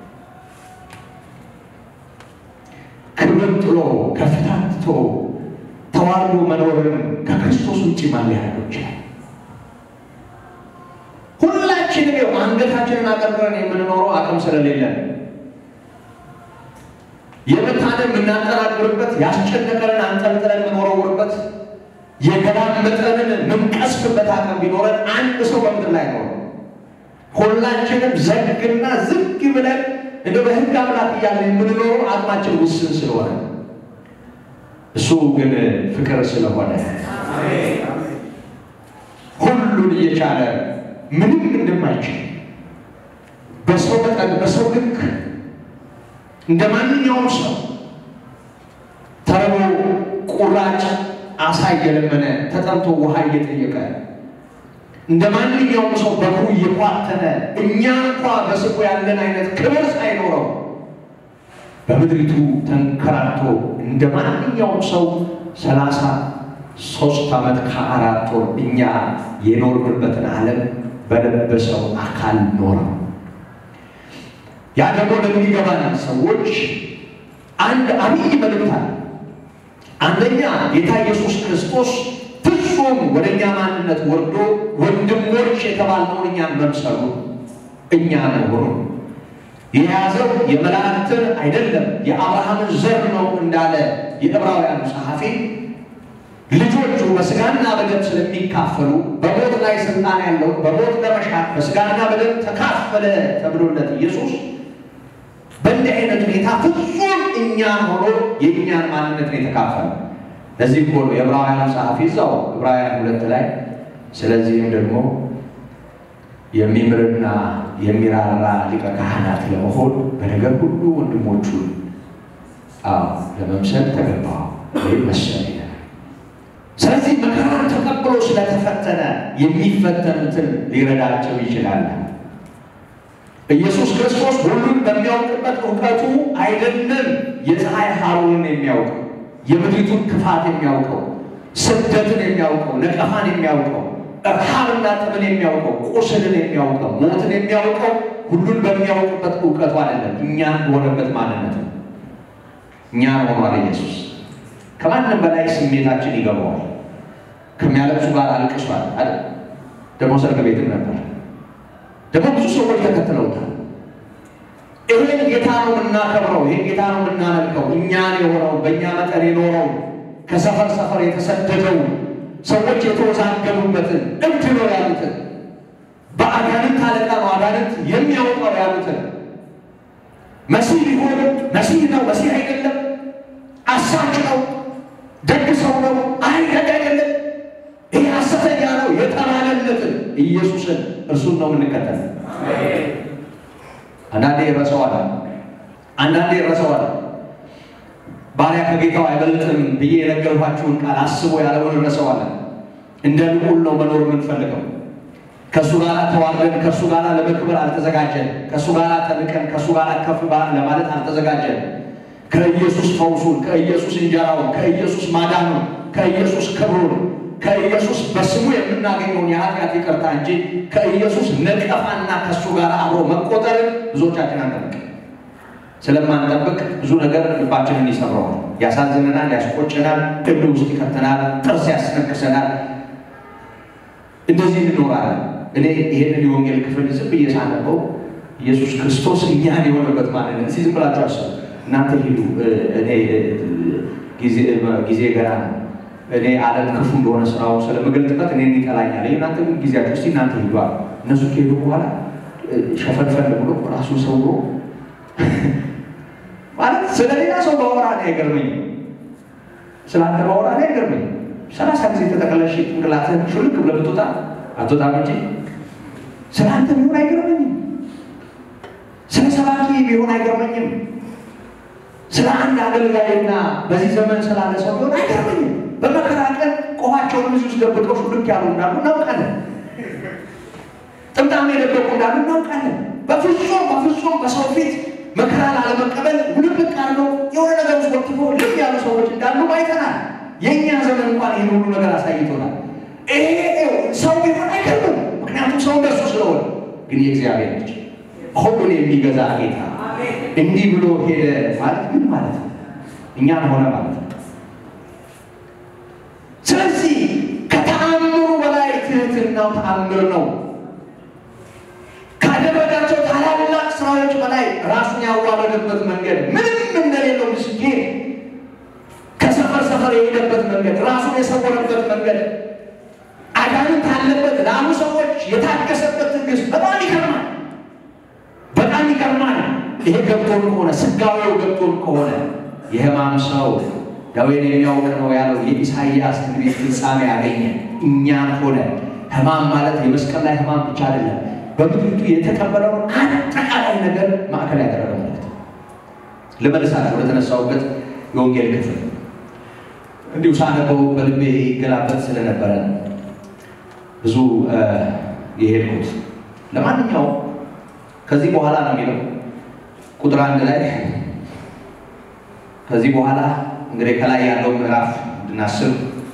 ክብርን ጥሎ ከፍታን ትቶ ተዋርዶ መኖርን ከክርስቶስ ውጭ ማን ሊያደርገው ይችላል? ሁላችንም ይኸው አንገታችንን አቀርቅረን የምንኖረው አቅም ስለሌለን የመታንን የምናጠራቅርበት ያስጨነቀንን አንጠልጥለን የምንወረውርበት የገላመጠንን የምንቀስፍበት አቅም ቢኖረን አንድ ሰው በምድር ላይ ነው። ሁላችንም ዘግና ዝግ ብለን እንደ በሕግ አምላክ እያለ የምንኖረው አቅማችን ውስን ስለሆነ እሱ ግን ፍቅር ስለሆነ ሁሉን እየቻለ ምንም እንደማይችል በሰው መጠን በሰው ልክ እንደ ማንኛውም ሰው ተርቦ ቁራጭ አሳ እየለመነ ተጠምቶ ውሃ እየጠየቀ እንደ ማንኛውም ሰው በእግሩ እየኳተነ እኛ እንኳ በስቡ ያለን አይነት ክብር ሳይኖረው በምድሪቱ ተንከራቶ እንደ ማንኛውም ሰው ሰላሳ ሶስት ዓመት ከአራት ወር እኛ የኖርንበትን ዓለም በለበሰው አካል ኖረው። ያ ደግሞ ለሚገባን ሰዎች አንድ አብይ መልእክት አለ። አንደኛ ጌታ ኢየሱስ ክርስቶስ ፍጹም ወደ እኛ ማንነት ወርዶ ወንድሞች የተባልነውን እኛን መምሰሉ እኛ መሆኑ የያዘው የመላእክትን አይደለም የአብርሃምን ዘር ነው እንዳለ የዕብራውያኑ ጸሐፊ ልጆቹ በስጋና በደም ስለሚካፈሉ በሞት ላይ ስልጣን ያለው በሞት ለመሻር በስጋና በደም ተካፈለ ተብሎለት ኢየሱስ በእንዲህ አይነት ሁኔታ ፍጹም እኛን ሆኖ የእኛን ማንነት ነው የተካፈለ። ለዚህ እኮ ነው የዕብራውያኑ ጸሐፊ እዛው ዕብራውያን ሁለት ላይ ስለዚህም ደግሞ የሚምርና የሚራራ ሊቀ ካህናት ለመሆን በነገር ሁሉ ወንድሞቹን አዎ ለመምሰል ተገባው ወይም መሰለ ይላል። ስለዚህ መከራን ተቀብሎ ስለተፈተነ የሚፈተኑትን ሊረዳቸው ይችላል። ኢየሱስ ክርስቶስ ሁሉን በሚያውቅበት እውቀቱ አይደለም የፀሐይ ሐሩርን የሚያውቀው የምድሪቱን ክፋት የሚያውቀው ስደትን የሚያውቀው ነቀፋን የሚያውቀው ረሃብና ጥምን የሚያውቀው ቁስልን የሚያውቀው ሞትን የሚያውቀው ሁሉን በሚያውቅበት እውቀቱ አይደለም፣ እኛን በሆነበት ማንነት ነው። እኛን ሆኗል ኢየሱስ። ከማንም በላይ ስሜታችን ይገባዋል። ከሚያለቅሱ ጋር አልቅሷል አይደል? ደግሞ ሰርግ ቤትም ነበር። ደግሞ ብዙ ሰዎች ተከትለውታል። ይህን ጌታ ነው የምናከብረው፣ ይህን ጌታ ነው የምናመልከው። እኛን የሆነው በእኛ መጠን የኖረው ከሰፈር ሰፈር የተሰደደው ሰዎች የተወዛገቡበትን እብድ ነው ያሉትን በአጋንንት አለቃ ነው አጋንንት የሚያወጣው ያሉትን መሲህ ቢሆን መሲህ ነው መሲህ አይደለም፣ አሳች ነው፣ ደግ ሰው ነው፣ አይ ደግ አይደለም፣ ይህ ሐሰተኛ ነው የተባለለትን ኢየሱስን እርሱን ነው የምንከተል። አንዳንዴ ይረሰዋል፣ አንዳንዴ ይረሰዋል። ባሪያ ከጌታው አይበልጥም ብዬ የነገርኳችሁን ቃል አስቦ ያለውን እንረሳዋለን። እንደ ልዑል ነው መኖር የምንፈልገው። ከእሱ ጋር ተዋርደን ከእሱ ጋር ለመክበር አልተዘጋጀን። ከእሱ ጋር ተንቀን ከእሱ ጋር ከፍ ለማለት አልተዘጋጀን። ከኢየሱስ ፈውሱን፣ ከኢየሱስ እንጀራውን፣ ከኢየሱስ ማዳኑን፣ ከኢየሱስ ክብሩን፣ ከኢየሱስ በስሙ የምናገኘውን የኃጢአት ይቅርታ እንጂ ከኢየሱስ ነቀፋና ከእሱ ጋር አብሮ መቆጠርን ብዙዎቻችን አንጠብቅ። ስለማንጠብቅ ብዙ ነገር ልባችንን ይሰብረዋል፣ ያሳዝነናል፣ ያስቆጨናል፣ እድ ውስጥ ይከተናል፣ ጥርስ ያስነክሰናል። እንደዚህ እንኖራለን። እኔ ይህንን የወንጌል ክፍል ዝም ብዬ ሳነበው ኢየሱስ ክርስቶስ እኛን የሆነበት ማንነት እስኪ ዝም ብላችሁ አስቡ። እናንተ ሂዱ፣ እኔ ጊዜ ገና ነው፣ እኔ ዓለም ክፉ እንደሆነ ስራው ስለምገልጥበት እኔ ይጠላኛል። እናንተ ግን ጊዜያችሁ እስኪ እናንተ ሂዱ አሉ። እነሱ ከሄዱ በኋላ ሸፈንፈን ብሎ ራሱ ሰውሮ ማለት ስለ ሌላ ሰው ባወራ እኔ አይገርመኝም፣ ስለ አንተ ባወራ እኔ አይገርመኝም። ሰላሳ ጊዜ ተጠቅለሽ ጭንቅላትህን ሹልክ ብለህ ብትወጣ አትወጣም እንጂ ስለ አንተ ቢሆን አይገርመኝም። ስለ ሰባኪ ቢሆን አይገርመኝም። ስለ አንድ አገልጋይና በዚህ ዘመን ስላለ ሰው ቢሆን አይገርመኝም። በመከራ ቀን ቆባቸውን ብዙ ውስጥ ደብቀው ሹልክ ያሉ እንዳሉ እናውቃለን። ጥምጣም የደበቁ እንዳሉ እናውቃለን። በፍጹም በፍጹም በሰው ፊት መከራ ላለመቀበል ውልቅልቅ አድርገው የሆነ ነገር ውስጥ ወጥቶ ልም ያሉ ሰዎች እንዳሉ አይተናል። የእኛ ዘመን እንኳን ይህን ሁሉ ነገር አሳይቶናል። ይሄ ሰው ቢሆን አይገርምም። ምክንያቱም ሰው እንደሱ ስለሆነ፣ ግን የእግዚአብሔር ልጅ ሁሉን የሚገዛ ጌታ እንዲህ ብሎ ሄደ ማለት ምን ማለት ነው? እኛን ሆነ ማለት ነው። ስለዚህ ከተአምሩ በላይ ትህትናው ተአምር ነው። ካደረጋቸው ታላላቅ ስራዎች በላይ ራሱን ያዋረደበት መንገድ ምንም እንደሌለው ምስኪን ከሰፈር ሰፈር የሄደበት መንገድ ራሱን የሰወረበት መንገድ አጋንንት አለበት ላሉ ሰዎች የታገሰበት ትዕግስት በጣም ይገርማል። በጣም ይገርማል። ይሄ ገብቶን ከሆነ ስጋዊው ገብቶን ከሆነ የሕማም ሰው ደዌን የሚያውቅ ነው ያለው የኢሳይያስ ትንቢት ፍጻሜ ያገኘ እኛን ሆነ። ሕማም ማለት የመስቀል ላይ ሕማም ብቻ አይደለም፣ በምድሪቱ የተቀበለውን አጠቃላይ ነገር ማዕከል ያደረገ ማለት ነው። ልመልሳለሁ ወደ ተነሳሁበት የወንጌል ክፍል እንዲሁ ሳነበው በልቤ ይገላበት ስለነበረ ብዙ የሄድኩት ለማንኛውም ከዚህ በኋላ ነው የሚለው ቁጥር አንድ ላይ ከዚህ በኋላ እንግዲህ ከላይ ያለው ምዕራፍ እንድናስብ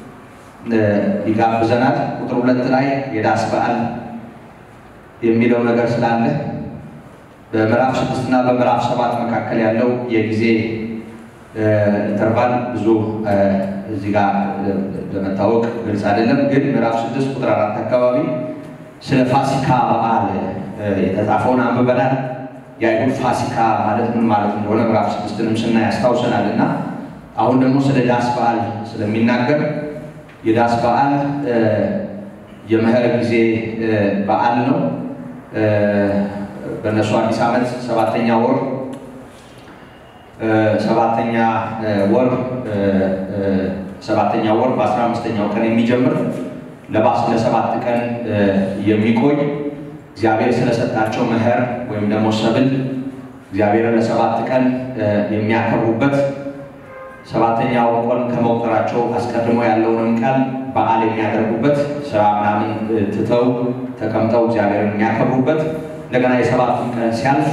ይጋብዘናል። ቁጥር ሁለት ላይ የዳስ በዓል የሚለው ነገር ስላለ በምዕራፍ ስድስት እና በምዕራፍ ሰባት መካከል ያለው የጊዜ ኢንተርቫል ብዙ እዚህ ጋር ለመታወቅ ግልጽ አይደለም። ግን ምዕራፍ ስድስት ቁጥር አራት አካባቢ ስለ ፋሲካ በዓል የተጻፈውን አንብበናል። የአይሁድ ፋሲካ ማለት ምን ማለት እንደሆነ ምዕራፍ ስድስትንም ስናይ ያስታውሰናል። እና አሁን ደግሞ ስለ ዳስ በዓል ስለሚናገር የዳስ በዓል የመኸር ጊዜ በዓል ነው። በእነሱ አዲስ ዓመት ሰባተኛ ወር ሰባተኛ ወር ሰባተኛ ወር በአስራ አምስተኛው ቀን የሚጀምር ለባስ ለሰባት ቀን የሚቆይ እግዚአብሔር ስለሰጣቸው መኸር ወይም ደግሞ ሰብል እግዚአብሔርን ለሰባት ቀን የሚያከብሩበት ሰባተኛው ቀን ከመቁጠራቸው አስቀድሞ ያለውንም ቀን በዓል የሚያደርጉበት ስራ ምናምን ትተው ተቀምጠው እግዚአብሔርን የሚያከብሩበት እንደገና የሰባቱን ቀን ሲያልፍ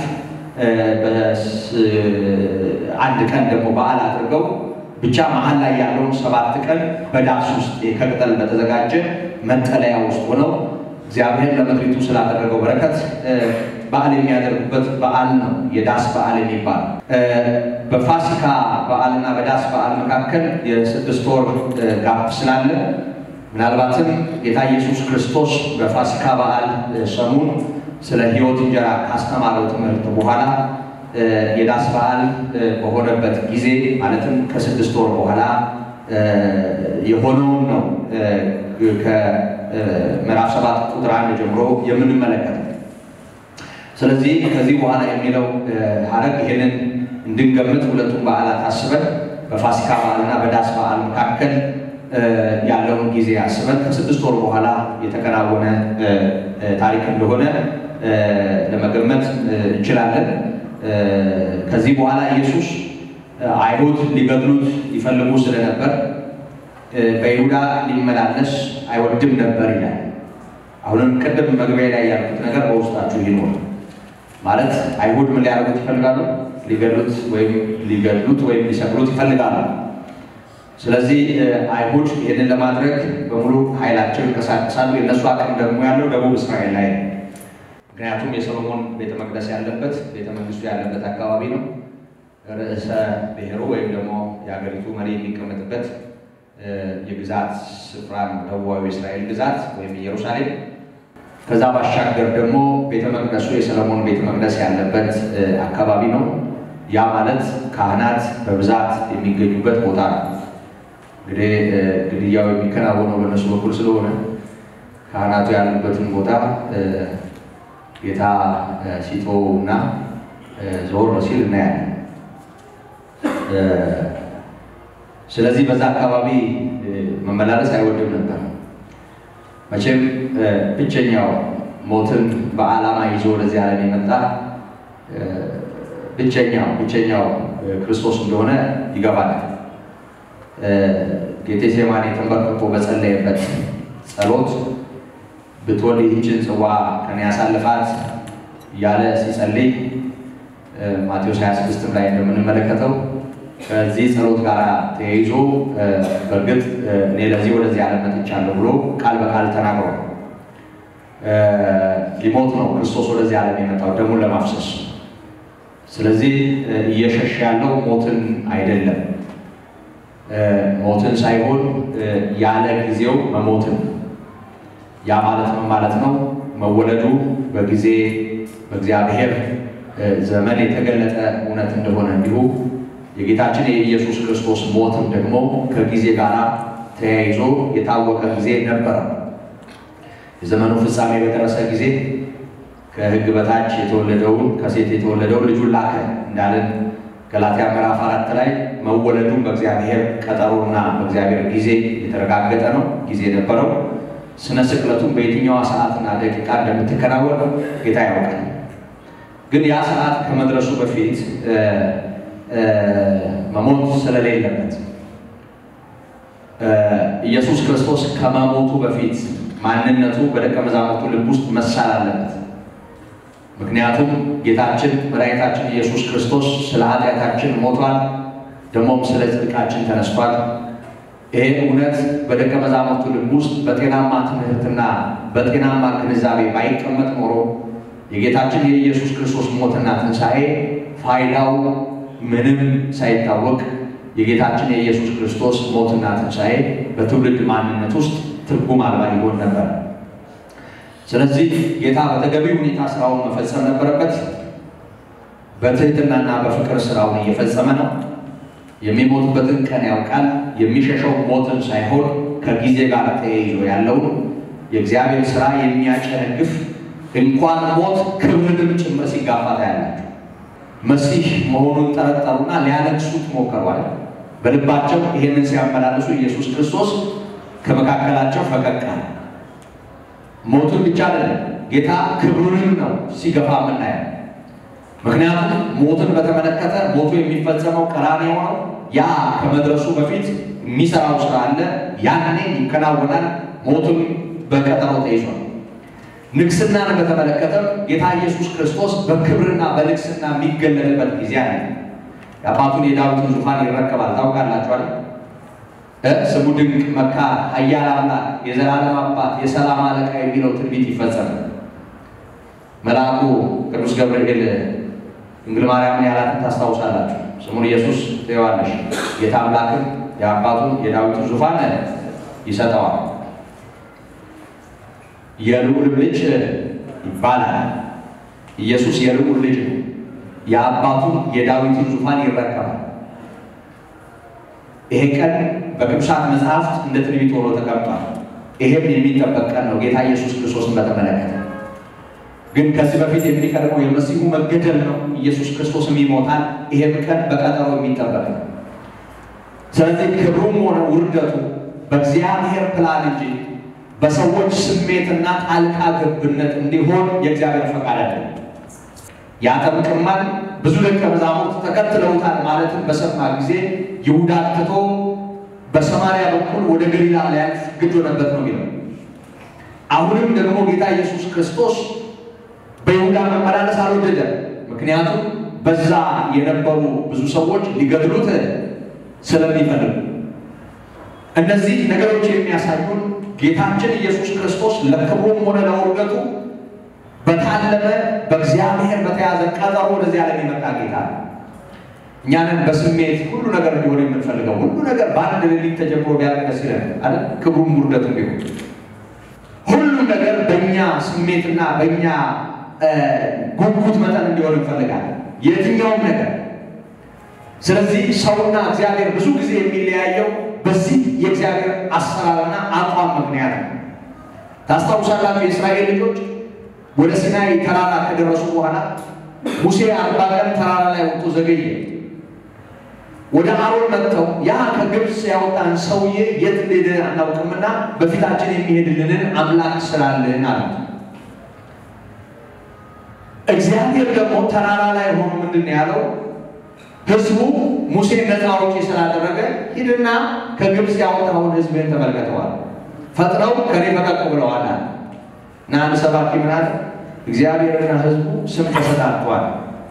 አንድ ቀን ደግሞ በዓል አድርገው ብቻ መሀል ላይ ያለውን ሰባት ቀን በዳስ ውስጥ ከቅጠል በተዘጋጀ መጠለያ ውስጥ ሆነው እግዚአብሔር ለምድሪቱ ስላደረገው በረከት በዓል የሚያደርጉበት በዓል ነው የዳስ በዓል የሚባል። በፋሲካ በዓልና በዳስ በዓል መካከል የስድስት ወር ጋፕ ስላለ ምናልባትም ጌታ ኢየሱስ ክርስቶስ በፋሲካ በዓል ሰሙን ስለ ሕይወት እንጀራ ካስተማረው ትምህርት በኋላ የዳስ በዓል በሆነበት ጊዜ ማለትም ከስድስት ወር በኋላ የሆነውን ነው ከምዕራፍ ሰባት ቁጥር አንድ ጀምሮ የምንመለከተው። ስለዚህ ከዚህ በኋላ የሚለው ሐረግ ይህንን እንድንገምት ሁለቱም በዓላት አስበን በፋሲካ በዓልና በዳስ በዓል መካከል ያለውን ጊዜ አስበን ከስድስት ወር በኋላ የተከናወነ ታሪክ እንደሆነ ለመገመት እንችላለን። ከዚህ በኋላ ኢየሱስ አይሁድ ሊገድሉት ይፈልጉ ስለነበር በይሁዳ ሊመላለስ አይወድም ነበር ይላል። አሁንም ቅድም መግቢያ ላይ ያልኩት ነገር በውስጣችሁ ይኖር ማለት አይሁድ ምን ሊያደርጉት ይፈልጋሉ? ሊገድሉት ወይም ሊገድሉት ወይም ሊሰቅሉት ይፈልጋሉ። ስለዚህ አይሁድ ይህንን ለማድረግ በሙሉ ኃይላቸው ይንቀሳቀሳሉ። የእነሱ አቅም ደግሞ ያለው ደቡብ እስራኤል ላይ ነው። ምክንያቱም የሰሎሞን ቤተ መቅደስ ያለበት ቤተ መንግስቱ ያለበት አካባቢ ነው። ርዕሰ ብሔሩ ወይም ደግሞ የሀገሪቱ መሪ የሚቀመጥበት የግዛት ስፍራ ነው። ደቡባዊ እስራኤል ግዛት ወይም ኢየሩሳሌም። ከዛ ባሻገር ደግሞ ቤተ መቅደሱ የሰለሞን ቤተ መቅደስ ያለበት አካባቢ ነው። ያ ማለት ካህናት በብዛት የሚገኙበት ቦታ ነው። እንግዲህ ግድያው የሚከናወነው በእነሱ በኩል ስለሆነ ካህናቱ ያሉበትን ቦታ ጌታ ሲተወው እና ዞር ሲል እናያለን። ስለዚህ በዛ አካባቢ መመላለስ አይወድም ነበር። መቼም ብቸኛው ሞትን በዓላማ ይዞ ወደዚህ ዓለም የመጣ ብቸኛው ብቸኛው ክርስቶስ እንደሆነ ይገባናል። ጌቴሴማኒ ተንበርክኮ በጸለየበት ጸሎት ብትወድ ይህችን ጽዋ ከኔ ያሳልፋት እያለ ሲጸልይ ማቴዎስ 26 ላይ እንደምንመለከተው ከዚህ ጸሎት ጋር ተያይዞ በእርግጥ እኔ ለዚህ ወደዚህ ዓለም መጥቻለሁ ብሎ ቃል በቃል ተናግሯል። ሊሞት ነው ክርስቶስ ወደዚህ ዓለም የመጣው ደሙን ለማፍሰስ። ስለዚህ እየሸሸ ያለው ሞትን አይደለም፣ ሞትን ሳይሆን ያለ ጊዜው መሞትን። ያ ማለት ምን ማለት ነው? መወለዱ በጊዜ በእግዚአብሔር ዘመን የተገለጠ እውነት እንደሆነ እንዲሁ የጌታችን የኢየሱስ ክርስቶስ ሞትም ደግሞ ከጊዜ ጋር ተያይዞ የታወቀ ጊዜ ነበረ። የዘመኑ ፍጻሜ በደረሰ ጊዜ ከሕግ በታች የተወለደውን ከሴት የተወለደውን ልጁን ላከ እንዳለን ገላትያ ምዕራፍ አራት ላይ መወለዱን በእግዚአብሔር ቀጠሮና በእግዚአብሔር ጊዜ የተረጋገጠ ነው። ጊዜ ነበረው። ስነ ስቅለቱን በየትኛዋ ሰዓትና ደቂቃ እንደምትከናወን ጌታ ያውቃል። ግን ያ ሰዓት ከመድረሱ በፊት መሞት ስለሌለበት ኢየሱስ ክርስቶስ ከመሞቱ በፊት ማንነቱ በደቀ መዛሙርቱ ልብ ውስጥ መሳል አለበት። ምክንያቱም ጌታችን መድኃኒታችን ኢየሱስ ክርስቶስ ስለ ኃጢአታችን ሞቷል፣ ደግሞም ስለ ጽድቃችን ተነስቷል። ይሄ እውነት በደቀ መዛሙርቱ ልብ ውስጥ በጤናማ ትምህርትና በጤናማ ግንዛቤ ባይቀመጥ ኖሮ የጌታችን የኢየሱስ ክርስቶስ ሞትና ትንሣኤ ፋይዳው ምንም ሳይታወቅ የጌታችን የኢየሱስ ክርስቶስ ሞትና ትንሣኤ በትውልድ ማንነት ውስጥ ትርጉም አልባ ይሆን ነበር። ስለዚህ ጌታ በተገቢ ሁኔታ ስራውን መፈጸም ነበረበት። በትህትናና በፍቅር ስራውን እየፈጸመ ነው። የሚሞትበትን ቀን ያውቃል። የሚሸሸው ሞትን ሳይሆን ከጊዜ ጋር ተያይዞ ያለውን የእግዚአብሔር ስራ የሚያጨነግፍ እንኳን ሞት ክብርንም ጭምር ሲጋፋ ታያላችሁ። መሲህ መሆኑን ጠረጠሩና ሊያነግሱት ሞከሯል። በልባቸው ይሄንን ሲያመላልሱ ኢየሱስ ክርስቶስ ከመካከላቸው ፈቀቅ አለ። ሞቱን ብቻ አይደለም ጌታ ክብሩንም ነው ሲገፋ የምናየው። ምክንያቱም ሞትን በተመለከተ ሞቱ የሚፈጸመው ቀራንዮ ነው። ያ ከመድረሱ በፊት የሚሰራው ስራ አለ። ያኔ ይከናወናል። ሞቱም በቀጠሮ ተይዟል። ንግስናን በተመለከተም ጌታ ኢየሱስ ክርስቶስ በክብርና በንግስና የሚገለጥበት ጊዜ አለ። የአባቱን የዳዊትን ዙፋን ይረከባል። ታውቃላችኋል። ስሙ ድንቅ መካር፣ ኃያል አምላክ፣ የዘላለም አባት፣ የሰላም አለቃ የሚለው ትንቢት ይፈጸማል። መልአኩ ቅዱስ ገብርኤል ድንግል ማርያምን ያላትን ታስታውሳላችሁ። ስሙን ኢየሱስ ትይዋለሽ፣ ጌታ አምላክም የአባቱን የዳዊትን ዙፋን ይሰጠዋል የልዑል ልጅ ይባላል። ኢየሱስ የልዑል ልጅ ነው። የአባቱን የዳዊትን ዙፋን ይረከባል። ይሄ ቀን በቅዱሳት መጽሐፍት እንደ ትንቢት ሆኖ ተቀምጧል። ይሄም የሚጠበቅ ቀን ነው ጌታ ኢየሱስ ክርስቶስን በተመለከተ። ግን ከዚህ በፊት የሚቀድመው የመሲሁ መገደል ነው። ኢየሱስ ክርስቶስም ይሞታል። ይሄም ቀን በቀጠሮ የሚጠበቅ ነው። ስለዚህ ክብሩም ሆነ ውርደቱ በእግዚአብሔር ፕላን እንጂ በሰዎች ስሜትና ጣልቃ ገብነት እንዲሆን የእግዚአብሔር ፈቃድ አይደለም። ያጠምቅማል፣ ብዙ ደቀ መዛሙርት ተከትለውታል ማለትን በሰማ ጊዜ ይሁዳ ትቶ በሰማርያ በኩል ወደ ገሊላ ሊያልፍ ግድ ሆነበት ነው የሚለው። አሁንም ደግሞ ጌታ ኢየሱስ ክርስቶስ በይሁዳ መመላለስ አልወደደም። ምክንያቱም በዛ የነበሩ ብዙ ሰዎች ሊገድሉት ስለሚፈልጉ እነዚህ ነገሮች የሚያሳዩን ጌታችን ኢየሱስ ክርስቶስ ለክብሩም ሆነ ለውርደቱ በታለመ በእግዚአብሔር በተያዘ ቀጠሮ ወደዚህ ዓለም የመጣ ጌታ ነው። እኛንን በስሜት ሁሉ ነገር እንዲሆን የምንፈልገው ሁሉ ነገር በአንድ ሌሊት ተጀምሮ ቢያልቅ ደስ ይለን አይደል? ክብሩም ውርደቱም ቢሆን ሁሉም ነገር በእኛ ስሜትና በእኛ ጉጉት መጠን እንዲሆን እንፈልጋለን የትኛውም ነገር። ስለዚህ ሰውና እግዚአብሔር ብዙ ጊዜ የሚለያየው በዚህ የእግዚአብሔር አሰራርና አቋም ምክንያት ነው። ታስታውሳላችሁ የእስራኤል ልጆች ወደ ሲናይ ተራራ ከደረሱ በኋላ ሙሴ አርባ ቀን ተራራ ላይ ወጥቶ ዘገየ። ወደ አሮን መጥተው ያ ከግብፅ ያወጣን ሰውዬ የት እንደሄደ አናውቅምና በፊታችን የሚሄድልንን አምላክ ስላለን አሉት። እግዚአብሔር ደግሞ ተራራ ላይ ሆኖ ምንድን ነው ያለው? ህዝቡ ሙሴን ነፃ አውጪ ስላደረገ ሂድና ከግብፅ ያወጣውን ህዝብን ተመልከተዋል። ፈጥነው ከኔ ፈቀቅ ብለዋል እና አንድ ሰባኪ ምን አለ? እግዚአብሔርና ህዝቡ ስም ተሰጣጥቷል።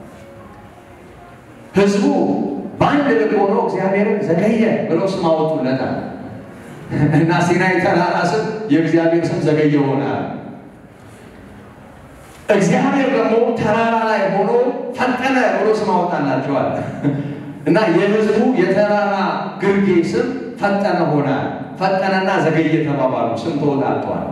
ህዝቡ በአንድ ልብ ሆኖ እግዚአብሔርን ዘገየ ብለው ስም አወጡለታል እና ሲናይ ተራራ ስም የእግዚአብሔር ስም ዘገየ ሆናል። እግዚአብሔር ደግሞ ተራራ ላይ ሆኖ ፈጠነ ብሎ ስም አወጣላቸዋል እና የህዝቡ የተራራ ግርጌ ስም ፈጠነ ሆነ። ፈጠነና ዘገየ ተባባሉ። ስም ተወጣጥተዋል።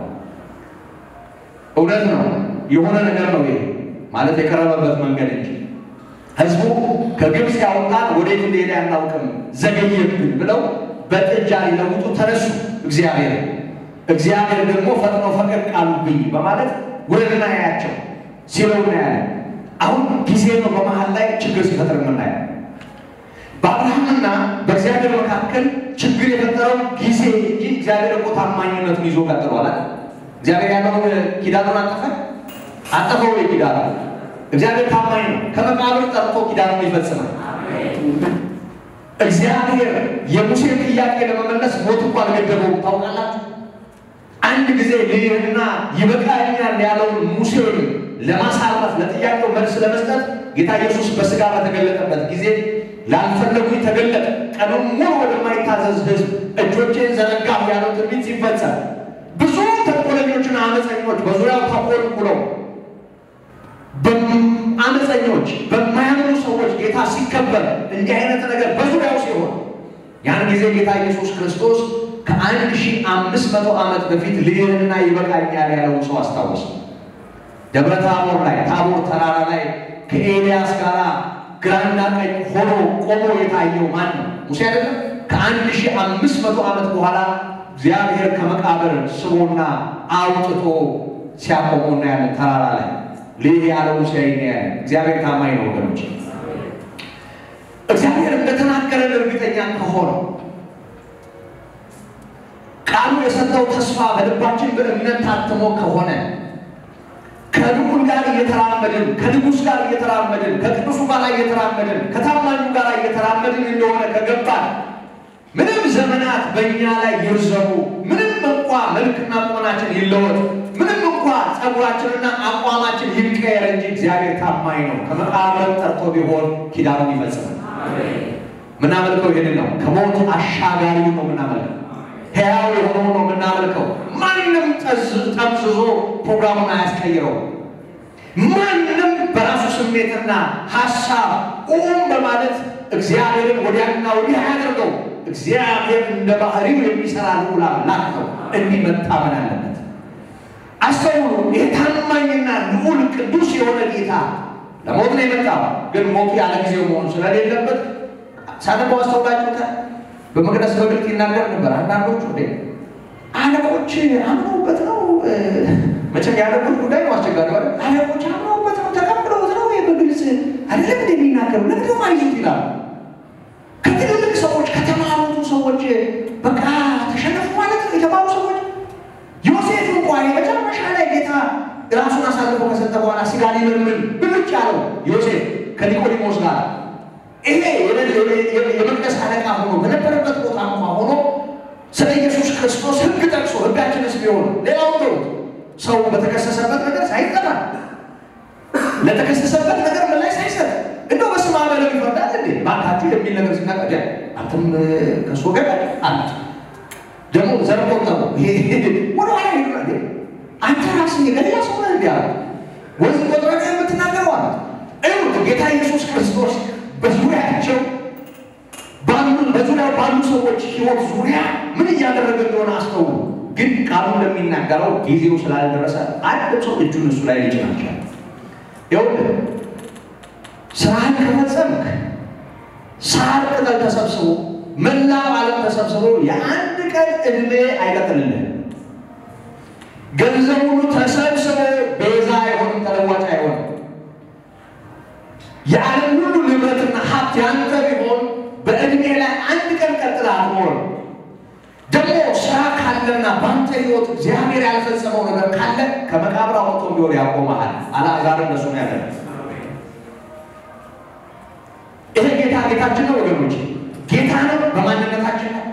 እውነት ነው፣ የሆነ ነገር ነው ይሄ ማለት የቀረበበት መንገድ እንጂ ህዝቡ ከግብፅ ያወጣን ወዴት እንደሄደ አናውቅም ዘገየብን ብለው በጥጃ ሊለውጡ ተነሱ። እግዚአብሔር እግዚአብሔር ደግሞ ፈጥኖ ፈቀቅ አሉብኝ በማለት ወደና ያያቸው ሲለው እናያለን። አሁን ጊዜ ነው በመሀል ላይ ችግር ሲፈጥር የምናየው። በአብርሃምና በእግዚአብሔር መካከል ችግር የፈጠረው ጊዜ እንጂ እግዚአብሔር እኮ ታማኝነቱን ይዞ ቀጥሏል። እግዚአብሔር ያለውን ኪዳኑን አጠፈ አጠፈው የኪዳኑ እግዚአብሔር ታማኝ ነው። ከመቃብር ጠርቶ ኪዳኑን ይፈጽማል። እግዚአብሔር የሙሴን ጥያቄ ለመመለስ ሞት እንኳ አልገደበውም። ታውቃላችሁ፣ አንድ ጊዜ ልይህና ይበቃኛል ያለውን ሙሴን ለማሳረፍ ለጥያቄው መልስ ለመስጠት ጌታ ኢየሱስ በስጋ በተገለጠበት ጊዜ ላልፈለጉኝ ተገለጠ፣ ቀኑን ሙሉ ወደማይታዘዝ ሕዝብ እጆቼን ዘረጋሁ ያለው ትንቢት ሲፈጸም ብዙ ተንኮለኞችና አመፀኞች በዙሪያው ተኮልኩለው አመፀኞች በማያምኑ ሰዎች ጌታ ሲከበር እንዲህ አይነት ነገር በዙሪያው ሲሆን ያን ጊዜ ጌታ ኢየሱስ ክርስቶስ ከአንድ ሺህ አምስት መቶ ዓመት በፊት ልይህና ይበቃኛል ያለውን ሰው አስታወሰ። ደብረ ታቦር ላይ ታቦር ተራራ ላይ ከኤልያስ ጋር ግራና ቀኝ ሆኖ ቆሞ የታየው ማን ነው? ሙሴ አይደለም? ከአንድ ሺህ አምስት መቶ ዓመት በኋላ እግዚአብሔር ከመቃብር ስቦና አውጥቶ ሲያቆሙ እናያለን ተራራ ላይ ልህ ያለው ሙሴ እናያለን። እግዚአብሔር ታማኝ ነው ወገኖች። እግዚአብሔር እንደተናገረን እርግጠኛ ከሆነ ቃሉ የሰጠው ተስፋ በልባችን በእምነት ታትሞ ከሆነ ከልዑል ጋር እየተራመድን ከንጉሥ ጋር እየተራመድን ከቅዱሱ ጋር እየተራመድን ከታማኙ ጋር እየተራመድን እንደሆነ ከገባን ምንም ዘመናት በእኛ ላይ ይርዘሙ፣ ምንም እንኳ መልክና ቁመናችን ይለወጥ፣ ምንም እንኳ ጸጉራችንና አቋማችን ይቀየር እንጂ እግዚአብሔር ታማኝ ነው። ከመቃብር ጠርቶ ቢሆን ኪዳኑን ይፈጽማል። ምናመልከው ይህንን ነው። ከሞት አሻጋሪው ነው ምናመልከው ሕያው የሆነው ነው የምናመልከው። ማንም ጠምዝዞ ፕሮግራሙን አያስቀይረው። ማንም በራሱ ስሜትና ሀሳብ ቁም በማለት እግዚአብሔርን ወዲያና ወዲህ አያደርገው። እግዚአብሔር እንደ ባህሪው የሚሰራ ልዑል አምላክ ነው። እንዲህ መታመን አለበት። አስተውሉ። ይህ ታማኝና ልዑል ቅዱስ የሆነ ጌታ ለሞት ነው የመጣው። ግን ሞቱ ያለ ጊዜው መሆን ስለሌለበት ሳነበው አስተውላችሁታል። በመቅደስ በግልጥ ይናገር ነበር። አንዳንዶቹ እንዴ አለቆች አምነውበት ነው። መቼም የአለቆች ጉዳይ ነው አስቸጋሪ። አለቆች አምነውበት ነው ተቀብለውት ነው በግልጽ አይደለም እንደ የሚናገሩ ለምንድን ነው አይዙት ይላሉ። ከትልልቅ ሰዎች ከተማሩቱ ሰዎች በቃ ተሸነፉ ማለት ነው የተማሩ ሰዎች። ዮሴፍ እንኳን የመጨረሻ ላይ ጌታ ራሱን አሳልፎ ከሰጠ በኋላ ስጋ ሊመርምር ብልጭ ያለው ዮሴፍ ከኒቆዲሞስ ጋር ይሄ የመቅደስ አለቃ ሆኖ በነበረበት ቦታ እንኳ ሆኖ ስለ ኢየሱስ ክርስቶስ ሕግ ጠቅሶ ሕጋችንስ ቢሆን ሌላው ተው ሰው በተከሰሰበት ነገር ሳይጠራ ለተከሰሰበት ነገር ምላሽ ሳይሰጥ እንደው በስመ አብ በለው ይፈርዳል እንዴ ባካችሁ የሚል ነገር ሲናቀድ አንተም ከሱ ገ አሉት። ደግሞ ዘር ቆጠሩ ወደ ኋላ ሄዱ። አንተ ራስህ የገሌላ ሰው ነህ እንዲ አሉት። ወንዝ ቆጥረህ የምትናገረው አሉት። እዩት ጌታ ኢየሱስ ክርስቶስ በዙሪያቸው ባሉ በዙሪያው ባሉ ሰዎች ህይወት ዙሪያ ምን እያደረገ እንደሆነ አስተውሉ። ግን ቃሉ እንደሚናገረው ጊዜው ስላልደረሰ አንድ ሰው እጁን እሱ ላይ ሊጭን ይችላል። ይኸውልህ ስራህን ከፈጸምክ ሳር ቅጠል ተሰብስቦ መላው ዓለም ተሰብስቦ የአንድ ቀን ዕድሜ አይቀጥልልህም። ገንዘብ ሁሉ ተሰብስቦ ቤዛ አይሆንም፣ ተለዋጭ አይሆንም። የዓለም ሁሉ ንብረትና ሀብት ያንተ ቢሆን በዕድሜ ላይ አንድ ቀን ቀጥላ አትኖርም። ደግሞ ስራ ካለና በአንተ ህይወት እግዚአብሔር ያልፈጸመው ነገር ካለ ከመቃብር አውጥቶ ቢሆን ያቆመሃል። አልዓዛር እነሱ ነው ያለ። ይሄ ጌታ ጌታችን ነው ወገኖች፣ ጌታ ነው በማንነታችን ነው፣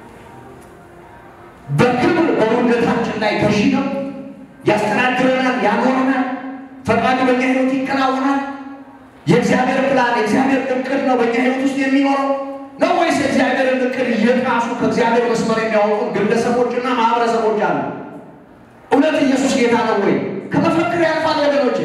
በክብር በውደታችን ላይ ገዢ ነው። ያስተናግረናል፣ ያኖረናል። ፈቃዱ በእኛ ህይወት ይከናወናል። የእግዚአብሔር ፕላን የእግዚአብሔር እቅድ ነው በእኛ ህይወት ውስጥ የሚኖረው ነው ወይስ የእግዚአብሔርን እቅድ እየጣሱ ከእግዚአብሔር መስመር የሚያወጡ ግለሰቦችና ማህበረሰቦች አሉ? እውነት ኢየሱስ ጌታ ነው ወይ? ከመፈክር ያልፋል ወገኖች፣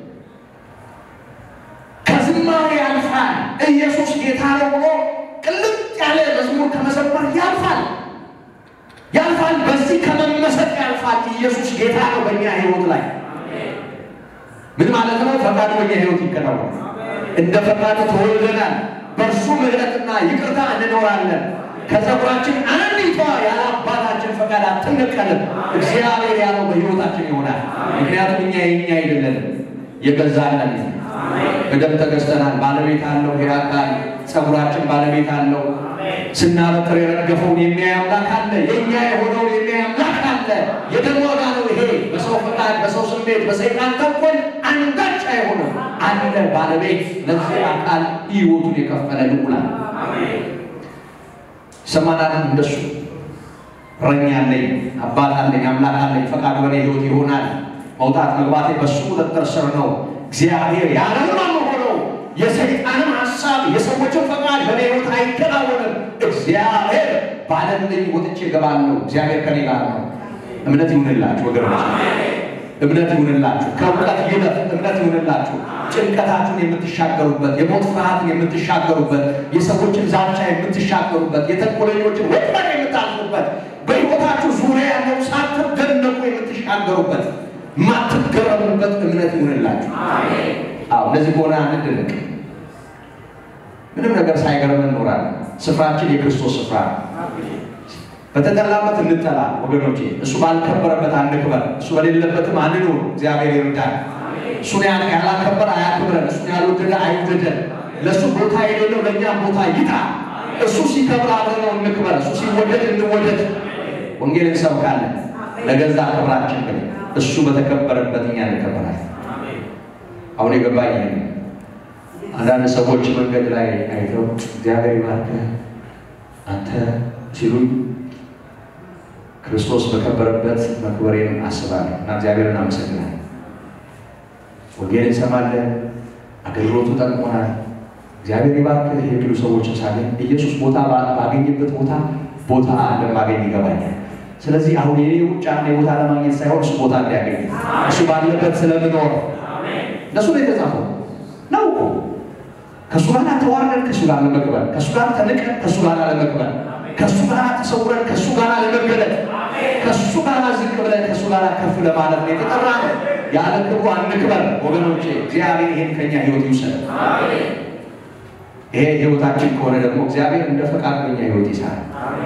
ከዝማሬ ያልፋል። ኢየሱስ ጌታ ነው ብሎ ቅልጥ ያለ መዝሙር ከመዘመር ያልፋል ያልፋል። በዚህ ከመመሰጥ ያልፋል። ኢየሱስ ጌታ ነው በእኛ ህይወት ላይ ምን ማለት ነው? ፈቃዱ በእኛ ህይወት ይከናወናል። እንደ ፈቃዱ ተወልደናል። በእርሱ ምሕረትና ይቅርታ እንኖራለን። ከፀጉራችን አንዲቷ ያለ አባታችን ፈቃድ አትነቀልም። እግዚአብሔር ያለው በሕይወታችን ይሆናል። ምክንያቱም እኛ የኛ አይደለንም፣ የገዛለን በደም ተገዝተናል። ባለቤት አለው። ይሄ አካል ፀጉራችን ባለቤት አለው። ስናበጥር የረገፈውን የሚያይ አምላክ አለ። የእኛ የሆነውን የሚያይ አምላክ አለ። የደም ዋጋ ነው ይሄ። በሰው ፈቃድ፣ በሰው ስሜት፣ በሰይጣን ተንኮል አንዳች አይሆንም አለ ባለቤት ለዚህ አካል ሕይወቱን የከፈለ ልዑላን ሰማናት። እንደሱ እረኛ አለኝ፣ አባት አለኝ፣ አምላክ አለኝ። ፈቃዱ በእኔ ሕይወት ይሆናል። መውጣት መግባቴ በሱ ቁጥጥር ስር ነው። እግዚአብሔር ያለውን ሆነው የሰይጣንም ሀሳብ የሰዎችን ፈቃድ በእኔ ሕይወት አይከናወንም። እግዚአብሔር ባለልኝ ወጥቼ እገባለሁ። እግዚአብሔር ከኔ ጋር ነው። እምነት ይሁንላችሁ ወገኖች፣ እምነት ይሁንላችሁ። ከእውቀት ይለፍ እምነት ይሁንላችሁ። ጭንቀታችሁን የምትሻገሩበት፣ የሞት ፍርሃትን የምትሻገሩበት፣ የሰዎችን ዛቻ የምትሻገሩበት፣ የተንኮለኞችን ወጥመድ የምታልፉበት፣ በሕይወታችሁ ዙሪያ ያለው ሳትደነቁ የምትሻገሩበት፣ የማትገረሙበት እምነት ይሁንላችሁ። አዎ እንደዚህ ከሆነ አንድንቅ ምንም ነገር ሳይገርመን እንኖራለን። ስፍራችን የክርስቶስ ስፍራ ነው። በተጠላበት እንጠላ ወገኖቼ። እሱ ባልከበረበት አንክበር፣ እሱ በሌለበትም አንኑር። እግዚአብሔር ይርዳል። እሱን ያላከበረ አያክብረን፣ እሱን ያልወደደ አይውደደን። ለእሱ ቦታ የሌለው ለእኛም ቦታ ይጣ። እሱ ሲከብር አብረነው እንክበር፣ እሱ ሲወደድ እንወደድ። ወንጌል እንሰብካለን ለገዛ ክብራችን ግን እሱ በተከበረበት እኛ እንከበራለን። አሁን የገባኝ ይሄ ነው። አንዳንድ ሰዎች መንገድ ላይ አይተው እግዚአብሔር ይባርክህ አንተ ሲሉኝ ክርስቶስ በከበረበት መክበሬን አስባለሁ እና እግዚአብሔርን አመሰግናለሁ። ወንጌል እንሰማለን፣ አገልግሎቱ ጠቅሞናል። እግዚአብሔር ይባርክህ የሚሉ ሰዎችን ሳገኝ ኢየሱስ ቦታ ባገኝበት ቦታ ቦታ እንደማገኝ ይገባኛል። ስለዚህ አሁን የኔ ሩጫ ቦታ ለማግኘት ሳይሆን እሱ ቦታ እንዲያገኝ እሱ ባለበት ስለምኖር እነሱ ነው የተጻፈው ነው እኮ ከእሱ ጋር ተዋርደን ከእሱ ጋር ለመቅበል ከእሱ ጋር ተንቀን ከእሱ ጋር ለመቅበል ከእሱ ጋር ተሰውረን ከእሱ ጋር ለመገለጥ ከእሱ ጋር ዝቅ ብለን ከእሱ ጋር ከፍ ለማለት ነው የተጠራ ነው። ያለ ክብሩ አንክበር ወገኖቼ። እግዚአብሔር ይሄን ከኛ ህይወት ይውሰድ። ይሄ ህይወታችን ከሆነ ደግሞ እግዚአብሔር እንደ ፈቃድ በኛ ህይወት ይሰራል።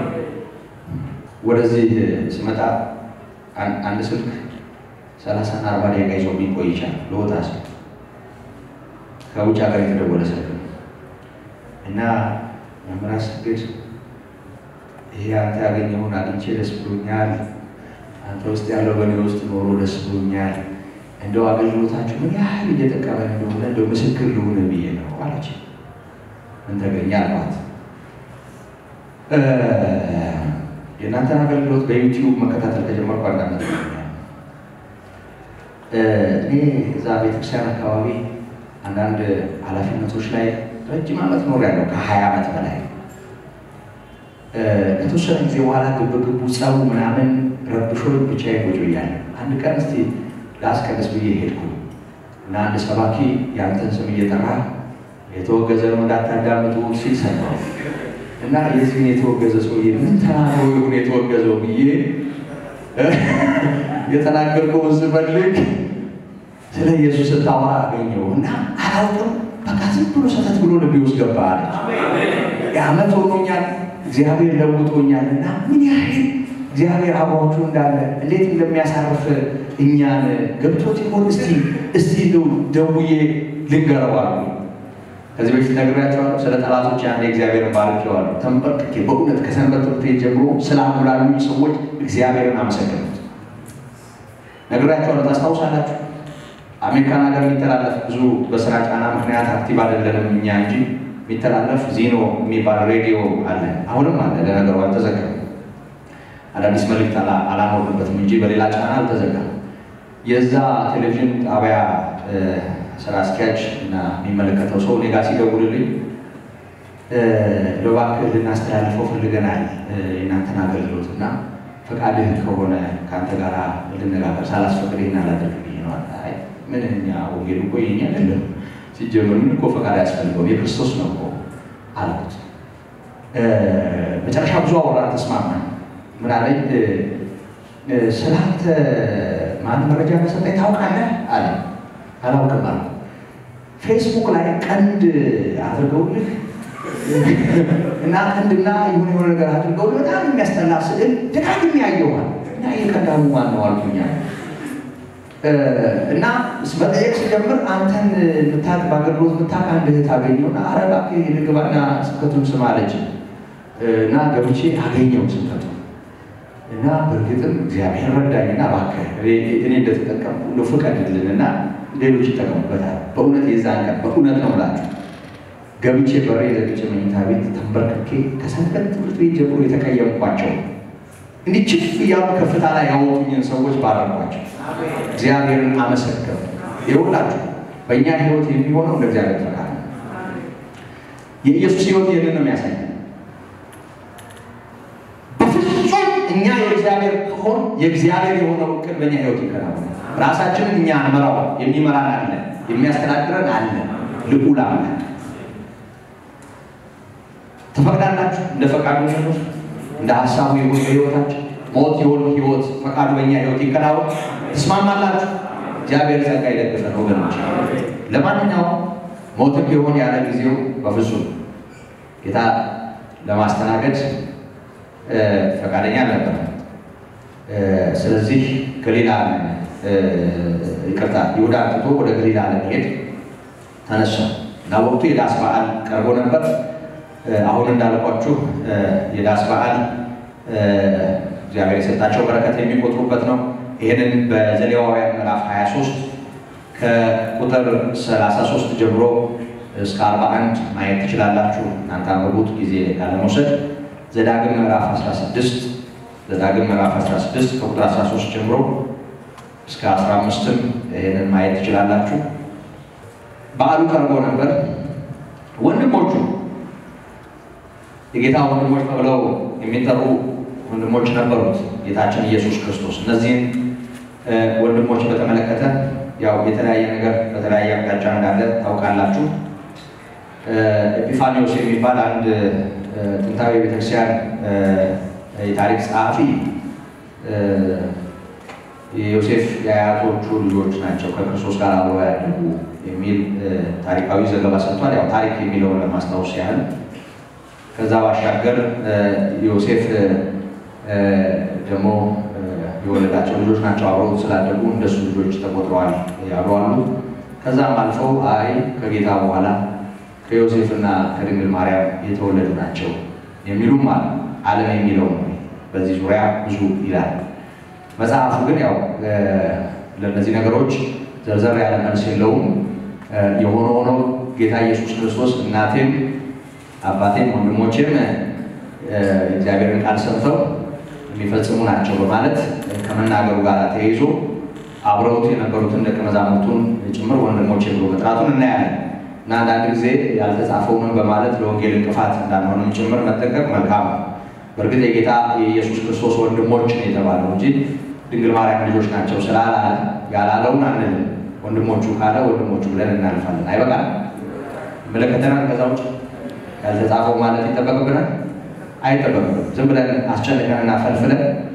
ወደዚህ ስመጣ አንድ ስልክ ሰላሳና አርባ ደቂቃ ይዞ ቢቆይ ይቻል ለወጣ ስልክ ከውጭ ሀገር የተደወለ ስልክ ነው እና መምህር ስግድ ይሄ አንተ ያገኘውን አግኝቼ ደስ ብሎኛል። አንተ ውስጥ ያለው በእኔ ውስጥ ኖሮ ደስ ብሎኛል። እንደው አገልግሎታችሁ ምን ያህል እየጠቀመ እንደሆነ እንደው ምስክር ልሁን ብዬ ነው አለች። ምን ተገኘ አልኳት። የእናንተን አገልግሎት በዩቲዩብ መከታተል ከጀመርኩ አንድ ዓመት እኔ እዛ ቤተክርስቲያን አካባቢ አንዳንድ ኃላፊነቶች ላይ ረጅም ዓመት ኖር ያለው ከሀያ ዓመት በላይ ከተወሰነ ጊዜ በኋላ ግብግቡ ጸቡ ምናምን ረብሾ ብቻዬን ቁጭ ብያለሁ። አንድ ቀን እስቲ ላስቀድስ ብዬ ሄድኩ እና አንድ ሰባኪ የአንተን ስም እየጠራ የተወገዘ ነው እንዳታዳምጡ ሲል ሰማሁ እና የዚህን የተወገዘ ሰውዬ ምን ተናግሮ ይሁን የተወገዘው ብዬ የተናገርከውን ስፈልግ ስለ ኢየሱስ ስታወራ አገኘው እና አላውቅም፣ በቃ ዝም ብሎ ሰተት ብሎ ልቤ ውስጥ ገባ አለች። የዓመት ሆኖኛል፣ እግዚአብሔር ለውጦኛል እና ምን ያህል እግዚአብሔር አብሯችሁ እንዳለ እንዴት እንደሚያሳርፍ እኛን ገብቶት ይሆን? እስቲ እስቲ እንደው ደውዬ ልንገረው አሉ። ከዚህ በፊት ነግሬያቸዋለሁ። ስለ ጠላቶች አንድ እግዚአብሔርን ባርኬዋለሁ። ተንበርክኬ በእውነት ከሰንበት ትምህርት ቤት ጀምሮ ስላሙላሉኝ ሰዎች እግዚአብሔርን አመሰግኑት ነግሬያቸዋለሁ። ታስታውሳላችሁ? አሜሪካን ሀገር የሚተላለፍ ብዙ በስራ ጫና ምክንያት አክቲቭ አይደለንም እኛ እንጂ የሚተላለፍ ዚኖ የሚባል ሬዲዮ አለ። አሁንም አለ። ለነገሩ አልተዘጋም። አዳዲስ መልእክት አላኖርንበትም እንጂ በሌላ ጫና አልተዘጋም። የዛ ቴሌቪዥን ጣቢያ ስራ አስኪያጅ እና የሚመለከተው ሰው እኔ ጋ ሲደውልልኝ እባክህ ልናስተላልፈው ፈልገናል የእናንተን አገልግሎት እና ፈቃድህ ከሆነ ከአንተ ጋር ልነጋገር ሳላስፈቅድ ይህን አላደርግ ብዬ ነው። አይ ምን እኛ ወንጌል እኮ የኛ አይደለም ሲጀምር ምን እኮ ፈቃድ አያስፈልገውም የክርስቶስ ነው እኮ አልኩት። መጨረሻ ብዙ አወራ፣ ተስማማን። ምን አለኝ ስለ አንተ ማን መረጃ እንደሰጠኝ ታውቃለህ አለ። አላውቅም አልኩ። ፌስቡክ ላይ ቀንድ አድርገውልህ እና ቀንድና የሆነ የሆነ ነገር አድርገውልህ በጣም የሚያስጠላ ስዕል ደጋግሜ ያየዋል እና የቀዳሙ ማን ነው አልኩኛ እና መጠየቅ ሲጀምር አንተን ምታቅ በአገልግሎት ምታቅ አንድ እህት አገኘውና ኧረ እባክህ ልግባና ስብከቱን ስማ አለች እና ገብቼ አገኘው ስብከቱ እና በእርግጥም እግዚአብሔር ረዳኝና እባክህ እኔ እንደተጠቀምኩ እንደው ፍቀድልንና ሌሎች ይጠቀሙበታል። በእውነት የዛን ቀን በእውነት ነው ምላችሁ ገብቼ በሬ ዘግቼ መኝታ ቤት ተንበርክኬ ከሰንበት ትምህርት ቤት ጀምሮ የተቀየምኳቸው እንዲህ ችፍ እያሉ ከፍታ ላይ ያወጡኝን ሰዎች ባረኳቸው። እግዚአብሔርን አመሰገኑ። ይኸውላችሁ በእኛ ህይወት የሚሆነው እንደ እግዚአብሔር ፈቃድ ነው። የኢየሱስ ህይወት ይህንን ነው የሚያሳይ። በፍጹም እኛ የእግዚአብሔር ከሆን የእግዚአብሔር የሆነው እቅድ በእኛ ህይወት ይከናወናል። ራሳችንን እኛ አንመራው፣ የሚመራን አለ፣ የሚያስተዳድረን አለ። ልዑል አምላክ ትፈቅዳላችሁ? እንደ ፈቃዱ ነው እንደ ሀሳቡ ይሁን በህይወታችን ሞት ይሁን ህይወት ፈቃዱ በእኛ ህይወት ይከናወን። ትስማማላችሁ? እግዚአብሔር ጸጋ ይደግፈን ወገኖች። ለማንኛውም ሞትም ቢሆን ያለ ጊዜው በፍጹም ጌታ ለማስተናገድ ፈቃደኛ ነበር። ስለዚህ ገሊላ ይቅርታ ይሁዳ ትቶ ወደ ገሊላ ለመሄድ ተነሳ እና ወቅቱ የዳስ በዓል ቀርቦ ነበር። አሁን እንዳልኳችሁ የዳስ በዓል እግዚአብሔር የሰጣቸው በረከት የሚቆጥሩበት ነው። ይህንን በዘሌዋውያን ምዕራፍ 23 ከቁጥር 33 ጀምሮ እስከ 41 ማየት ትችላላችሁ። እናንተ አንብቡት ጊዜ ያለመውሰድ። ዘዳግም ምዕራፍ 16 ዘዳግም ምዕራፍ 16 ከቁጥር 13 ጀምሮ እስከ 15ም ይህንን ማየት ትችላላችሁ። በዓሉ ቀርቦ ነበር። ወንድሞቹ የጌታ ወንድሞች ተብለው የሚጠሩ ወንድሞች ነበሩት ጌታችን ኢየሱስ ክርስቶስ። እነዚህን ወንድሞች በተመለከተ ያው የተለያየ ነገር በተለያየ አቅጣጫ እንዳለ ታውቃላችሁ። ኤጲፋኒዎስ የሚባል አንድ ጥንታዊ ቤተክርስቲያን የታሪክ ጸሐፊ የዮሴፍ የአያቶቹ ልጆች ናቸው ከክርስቶስ ጋር አብረው ያደጉ የሚል ታሪካዊ ዘገባ ሰጥቷል። ያው ታሪክ የሚለውን ለማስታወስ ያህል ከዛ ባሻገር ዮሴፍ ደግሞ የወለዳቸው ልጆች ናቸው አብረው ስላደጉ እንደሱ ልጆች ተቆጥረዋል ያሉ አሉ። ከዛም አልፈው አይ ከጌታ በኋላ ከዮሴፍና ከድንግል ማርያም የተወለዱ ናቸው የሚሉም አሉ። ዓለም የሚለው ነው በዚህ ዙሪያ ብዙ ይላል። መጽሐፉ ግን ያው ለእነዚህ ነገሮች ዘርዘር ያለ መልስ የለውም። የሆነ ሆኖ ጌታ ኢየሱስ ክርስቶስ እናቴም አባቴም ወንድሞቼም እግዚአብሔርን ቃል ሰምተው የሚፈጽሙ ናቸው በማለት ከመናገሩ ጋር ተያይዞ አብረውት የነበሩትን ደቀ መዛሙርቱን ጭምር ወንድሞቼ ብሎ መጥራቱን እናያለን እና አንዳንድ ጊዜ ያልተጻፈውንም በማለት ለወንጌል እንቅፋት እንዳንሆንም ጭምር መጠንቀቅ መልካም ነው። በእርግጥ የጌታ የኢየሱስ ክርስቶስ ወንድሞች ነው የተባለው እንጂ ድንግል ማርያም ልጆች ናቸው ስላላለ ያላለውን አንልም። ወንድሞቹ ካለ ወንድሞቹ ብለን እናልፋለን። አይበቃል መለከተናል። ከዛ ውጭ ያልተጻፈው ማለት ይጠበቅብናል? አይጠበቅብንም። ዝም ብለን አስጨንቀንና ፈልፍለን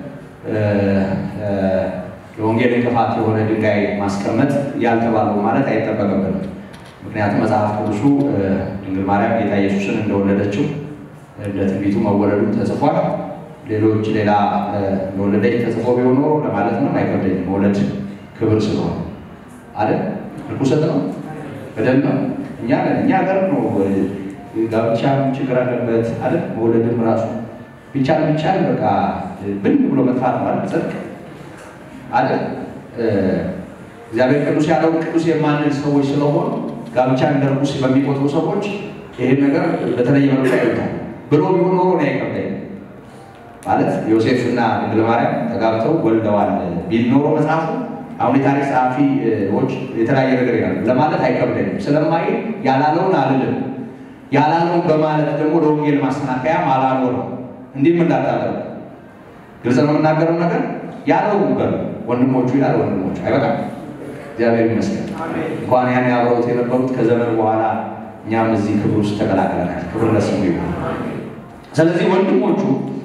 የወንጌል እንቅፋት የሆነ ድንጋይ ማስቀመጥ ያልተባለው ማለት አይጠበቅብንም። ምክንያቱም መጽሐፍ ቅዱሱ ድንግል ማርያም ጌታ ኢየሱስን እንደወለደችው እንደ ትንቢቱ መወለዱ ተጽፏል። ሌሎች ሌላ እንደወለደች ተጽፎ ቢሆን ኖሮ ለማለት ነው አይከብደኝም። መውለድ ክብር ስለሆነ አይደል? ርኩሰት ነው በደል ነው። እኛ እኛ ሀገር ነው ጋብቻም ችግር አለበት አይደል? መውለድም ራሱ ቢቻል ቢቻል በቃ ብን ብሎ መጥፋት ማለት ጽድቅ አይደል? እግዚአብሔር ቅዱስ ያለውን ቅዱስ የማንል ሰዎች ስለሆኑ ጋብቻ እንደ ርኩስ በሚቆጥሩ ሰዎች ይሄን ነገር በተለየ መልኩ ያዩታል። ብሎ ቢሆን ኖሮ ነው አይከብደኝ ማለት ዮሴፍና ድንግል ማርያም ተጋብተው ወልደዋል ቢል ኖሮ መጽሐፉ አሁን የታሪክ ጸሐፊዎች የተለያየ ነገር ይላሉ ለማለት አይከብደኝም። ስለማይ ያላለውን አልልም። ያላለውን በማለት ደግሞ ለወንጌል ማሰናከያ አላኖር ነው። እንዲህም እንዳታደርጉ ግልጽ ነው የምናገረው ነገር ያለው በሉ ወንድሞቹ ይላል ወንድሞቹ አይበቃም። እግዚአብሔር ይመስገን እንኳን ያን አብረውት የነበሩት ከዘመን በኋላ እኛም እዚህ ክብር ውስጥ ተቀላቅለናል። ክብር ለስሙ ይሁን። ስለዚህ ወንድሞቹ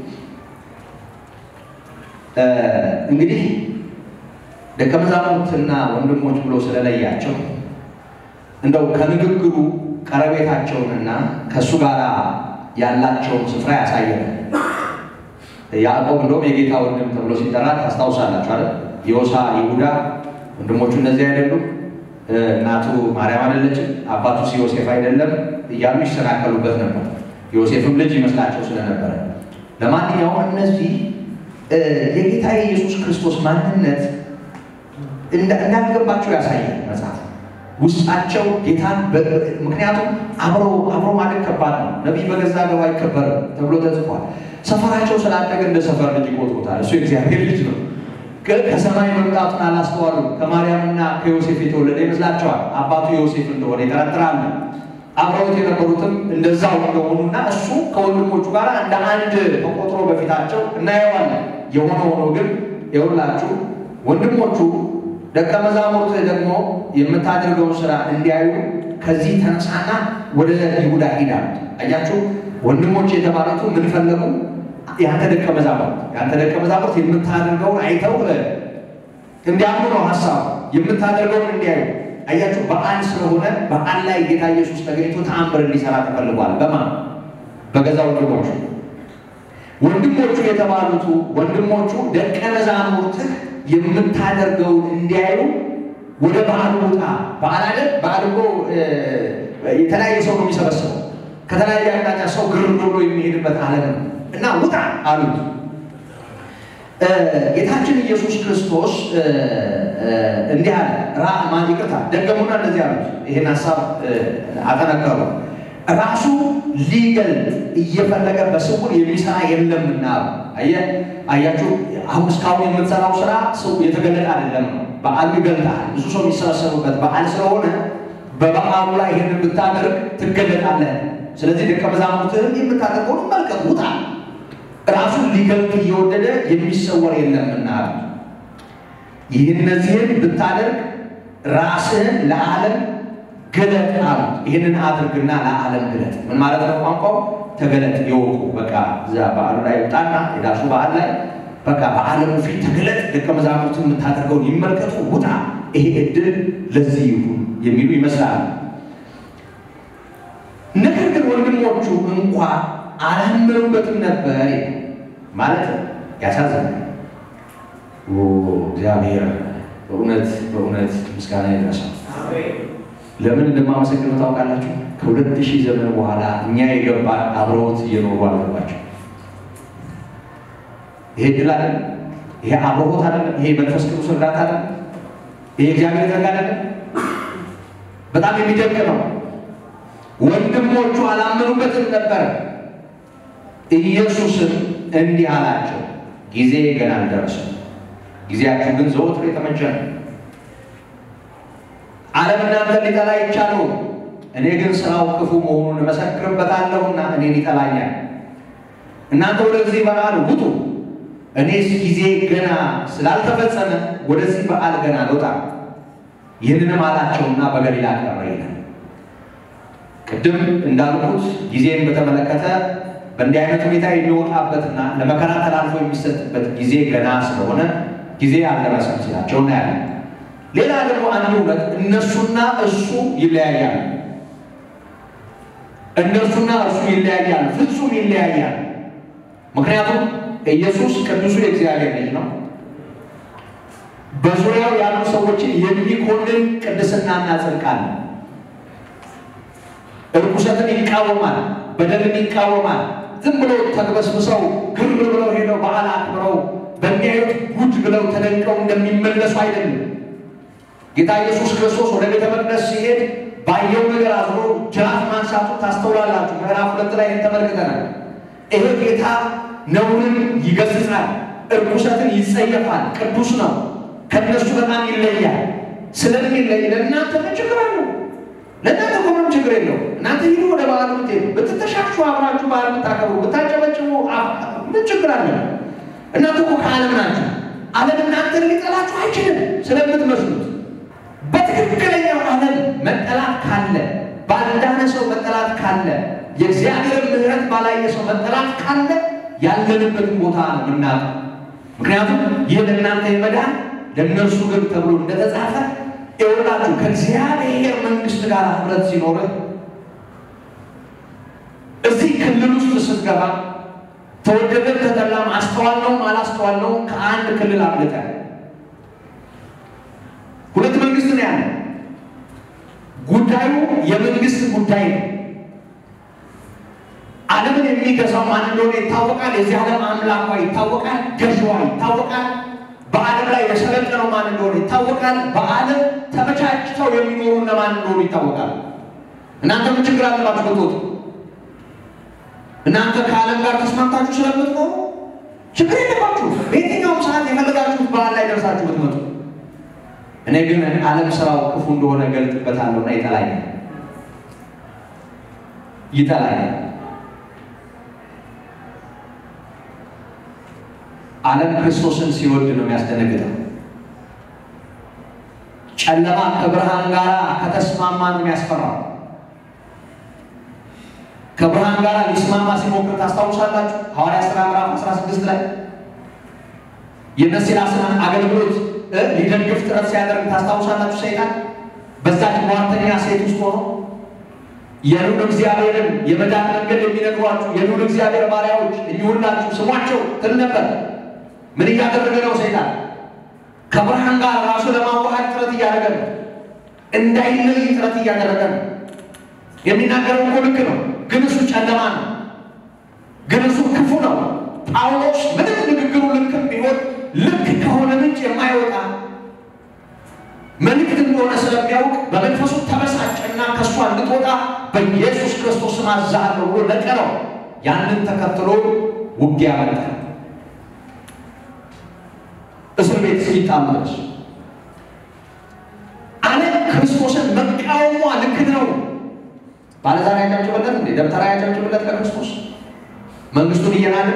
እንግዲህ ደቀ መዛሙርትና ወንድሞች ብሎ ስለለያቸው እንደው ከንግግሩ ቀረቤታቸውንና ከእሱ ጋር ያላቸውን ስፍራ ያሳየናል። ያዕቆብ እንደውም የጌታ ወንድም ተብሎ ሲጠራ ታስታውሳላችሁ አይደል? ዮሳ፣ ይሁዳ ወንድሞቹ እነዚህ አይደሉም? እናቱ ማርያም አይደለችም? አባቱስ ዮሴፍ አይደለም? እያሉ ይሰናከሉበት ነበር። ዮሴፍም ልጅ ይመስላቸው ስለነበረ ለማንኛውም እነዚህ የጌታ የኢየሱስ ክርስቶስ ማንነት እንዳልገባቸው ያሳያል መጽሐፍ ውስጣቸው ጌታን ምክንያቱም አብሮ አብሮ ማደግ ከባድ ነው። ነቢይ በገዛ ገባ አይከበርም ተብሎ ተጽፏል። ሰፈራቸው ስላደገ እንደ ሰፈር ልጅ ይቆጥሩታል። እሱ የእግዚአብሔር ልጅ ነው። ከሰማይ መምጣቱን አላስተዋሉም። ከማርያምና ከዮሴፍ የተወለደ ይመስላቸዋል። አባቱ ዮሴፍ እንደሆነ ይጠረጥራሉ። አብረውት የነበሩትም እንደዛው እንደሆኑና እሱ ከወንድሞቹ ጋር እንደ አንድ ተቆጥሮ በፊታቸው እናየዋለን። የሆነ ሆኖ ግን የሁላችሁ ወንድሞቹ ደቀ መዛሙርት ደግሞ የምታደርገውን ስራ እንዲያዩ ከዚህ ተነሳና ወደ ይሁዳ ሂዳ። አያችሁ ወንድሞች የተባሉት ምን ፈለጉ? ያንተ ደቀ መዛሙርት ያንተ ደቀ መዛሙርት የምታደርገውን አይተው እንዲያምኑ ነው ሀሳቡ። የምታደርገውን እንዲያዩ አያችሁ። በዓል ስለሆነ በዓል ላይ ጌታ ኢየሱስ ተገኝቶ ተአምር እንዲሰራ ተፈልጓል። በማን በገዛ ወንድሞቹ ወንድሞቹ የተባሉቱ ወንድሞቹ ደቀ መዛሙርትህ የምታደርገውን እንዲያዩ ወደ በዓሉ ውጣ። በዓል አይደል? በዓል እኮ የተለያየ ሰው ነው የሚሰበሰበው። ከተለያየ አቅጣጫ ሰው ግር ብሎ የሚሄድበት ዓለም ነው እና ውጣ አሉት። ጌታችን ኢየሱስ ክርስቶስ እንዲህ አለ። ራማ ይቅርታ ደገሙና እንደዚህ አሉት። ይህን ሀሳብ አጠነከሩ። ራሱ ሊገልጥ እየፈለገ በስውር የሚሰራ የለምና አየህ አያችሁ አሁን እስካሁን የምትሰራው ስራ ሰው የተገለጠ አይደለም ነው። በዓሉ ይገልጣል። ብዙ ሰው የሚሰበሰቡበት በዓል ስለሆነ በበዓሉ ላይ ይህን ብታደርግ ትገለጣለህ። ስለዚህ ደቀ መዛሙርትህም የምታደርገውን መልቀቅ ውጣ። ራሱን ሊገልጥ እየወደደ የሚሰወር የለምና ይህ እነዚህን ብታደርግ ራስህን ለዓለም ግለጥ አሉት። ይህንን አድርግና ለዓለም ግለጥ። ምን ማለት ነው? ቋንቋው ተገለጥ ይወቁ። በቃ እዛ በዓሉ ላይ ውጣና የዳሱ በዓል ላይ በቃ በዓለሙ ፊት ተገለጥ፣ ደቀ መዛሙርትን የምታደርገውን ይመልከቱ፣ ውጣ። ይሄ እድል ለዚህ ይሁን የሚሉ ይመስላል። ነገር ግን ወንድሞቹ እንኳ አላመኑበትም ነበር ማለት ያሳዝናል። እግዚአብሔር በእውነት በእውነት ምስጋና ይድረሳል። ለምን እንደማመሰግነው ታውቃላችሁ? ከሁለት ሺህ ዘመን በኋላ እኛ የገባን አብረውት እየኖሩ አልገባቸው። ይሄ ድል አይደለም? ይሄ አብረሆት አይደለም? ይሄ መንፈስ ቅዱስ እርዳታ አይደለም? ይሄ እግዚአብሔር ጸጋ አይደለም? በጣም የሚደንቅ ነው። ወንድሞቹ አላመኑበትም ነበር። ኢየሱስም እንዲህ አላቸው፣ ጊዜ ገና አልደረሰም፣ ጊዜያችሁ ግን ዘወትር የተመቸ ነው። ዓለም እናንተን ሊጠላ ይቻለው፣ እኔ ግን ስራው ክፉ መሆኑን እመሰክርበታለሁና እኔን ይጠላኛል። እናንተ ወደዚህ በዓል ውጡ፣ እኔስ ጊዜ ገና ስላልተፈጸመ ወደዚህ በዓል ገና አልወጣም። ይህንንም አላቸውና በገሊላ ቀረ ይላል። ቅድም እንዳልኩት ጊዜን በተመለከተ በእንዲህ አይነት ሁኔታ የሚወጣበትና ለመከራ ተላልፎ የሚሰጥበት ጊዜ ገና ስለሆነ ጊዜ አልደረሰም ሲላቸው እናያለን። ሌላ ደግሞ አንድ እውነት እነሱና እሱ ይለያያል። እነርሱና እርሱ ይለያያል፣ ፍጹም ይለያያል። ምክንያቱም ኢየሱስ ቅዱሱ የእግዚአብሔር ልጅ ነው። በዙሪያው ያሉ ሰዎችን የሚኮንን ቅድስናና ጽድቅ አለ። እርኩሰትን ይቃወማል፣ በደልን ይቃወማል። ዝም ብሎ ተግበስብሰው ግር ብለው ሄደው በዓል አክብረው በሚያዩት ጉድ ብለው ተደንቀው እንደሚመለሱ አይደለም። ጌታ ኢየሱስ ክርስቶስ ወደ ቤተ መቅደስ ሲሄድ ባየው ነገር አዝኖ ጅራፍ ማንሳቱ ታስተውላላችሁ። ምዕራፍ ሁለት ላይ ተመልክተናል። ይሄ ጌታ ነውርን ይገስጻል፣ እርኩሰትን ይጸየፋል፣ ቅዱስ ነው፣ ከእነሱ በጣም ይለያል። ስለሚለይ ለእናንተ ምን ችግር አለው? ለእናንተ እኮ ምንም ችግር የለው። እናንተ ሂዱ ወደ በዓሉ ብትሄዱ፣ ብትተሻሹ፣ አብራችሁ በዓል ብታከብሩ፣ ብታጨበጭቡ ምን ችግር አለ? እናንተ እኮ ከዓለም ናችሁ። ዓለም እናንተን ሊጠላችሁ አይችልም ስለምትመስሉት በትክክለኛው ዓለም መጠላት ካለ ባልዳነ ሰው መጠላት ካለ የእግዚአብሔር ምሕረት ባላየ ሰው መጠላት ካለ ያለንበትን ቦታ ነው የምናውቀው። ምክንያቱም ይህ ለእናንተ የመዳን ለእነርሱ ግን ተብሎ እንደተጻፈ ይወላችሁ ከእግዚአብሔር መንግሥት ጋር ህብረት ሲኖርህ እዚህ ክልል ውስጥ ስትገባ ተወደደም ተጠላም አስተዋልነውም አላስተዋልነውም ከአንድ ክልል አምልጠን ሁለት መንግስት ነው ያለ። ጉዳዩ የመንግስት ጉዳይ ነው። ዓለምን የሚገዛው ማን እንደሆነ ይታወቃል። የዚህ ዓለም አምላኳ ይታወቃል። ገዥዋ ይታወቃል። በዓለም ላይ የሰለጠነው ማን እንደሆነ ይታወቃል። በዓለም ተመቻችተው የሚኖሩ እነማን እንደሆኑ ይታወቃል። እናንተ ምን ችግር አለባችሁ ብትወጡ? እናንተ ከዓለም ጋር ተስማምታችሁ ስለምትኖሩ ችግር የለባችሁ። በየትኛውም ሰዓት የፈለጋችሁት በዓል ላይ ደርሳችሁ ብትመጡ እኔ ግን ዓለም ስራው ክፉ እንደሆነ ገልጥበታለሁ እና ይጠላኛል ይጠላኛል። ዓለም ክርስቶስን ሲወድ ነው የሚያስደነግጠው። ጨለማ ከብርሃን ጋር ከተስማማ ነው የሚያስፈራው። ከብርሃን ጋር ሊስማማ ሲሞክር ታስታውሳላችሁ። ሐዋርያ ሥራ ምዕራፍ 16 ላይ የነሲላስን አገልግሎት ሊደግፍ ጥረት ሲያደርግ ታስታውሳላችሁ። ሰይጣን በዛች ሟርተኛ ሴት ውስጥ ሆኖ የልዑል እግዚአብሔርን የመዳን መንገድ የሚነግሯችሁ የልዑል እግዚአብሔር ባሪያዎች እኚሁላችሁ ስሟቸው ትል ነበር። ምን እያደረገ ነው ሰይጣን? ከብርሃን ጋር ራሱ ለማዋሃድ ጥረት እያደረገ ነው። እንዳይለይ ጥረት እያደረገ ነው። የሚናገረው እኮ ልክ ነው፣ ግን እሱ ጨለማ ነው፣ ግን እሱ ክፉ ነው። ጳውሎስ ምንም ንግግሩ ልክም ቢሆን ልክ ከሆነ ምንጭ የማይወጣ መልእክት እንደሆነ ስለሚያውቅ በመንፈሱ ተበሳጨና ከእሷ እንድትወጣ በኢየሱስ ክርስቶስ ስም አዝሃለሁ ብሎ ነቀለው። ያንን ተከትሎ ውጊያ መጣ። እስር ቤት እስኪጣሉ ድረስ ዓለም ክርስቶስን መቃወሟ ልክ ነው። ባለዛሬ ያጨብጭብለት እንዴ? ደብተራ ያጨብጭብለት ለክርስቶስ መንግስቱን እየናደ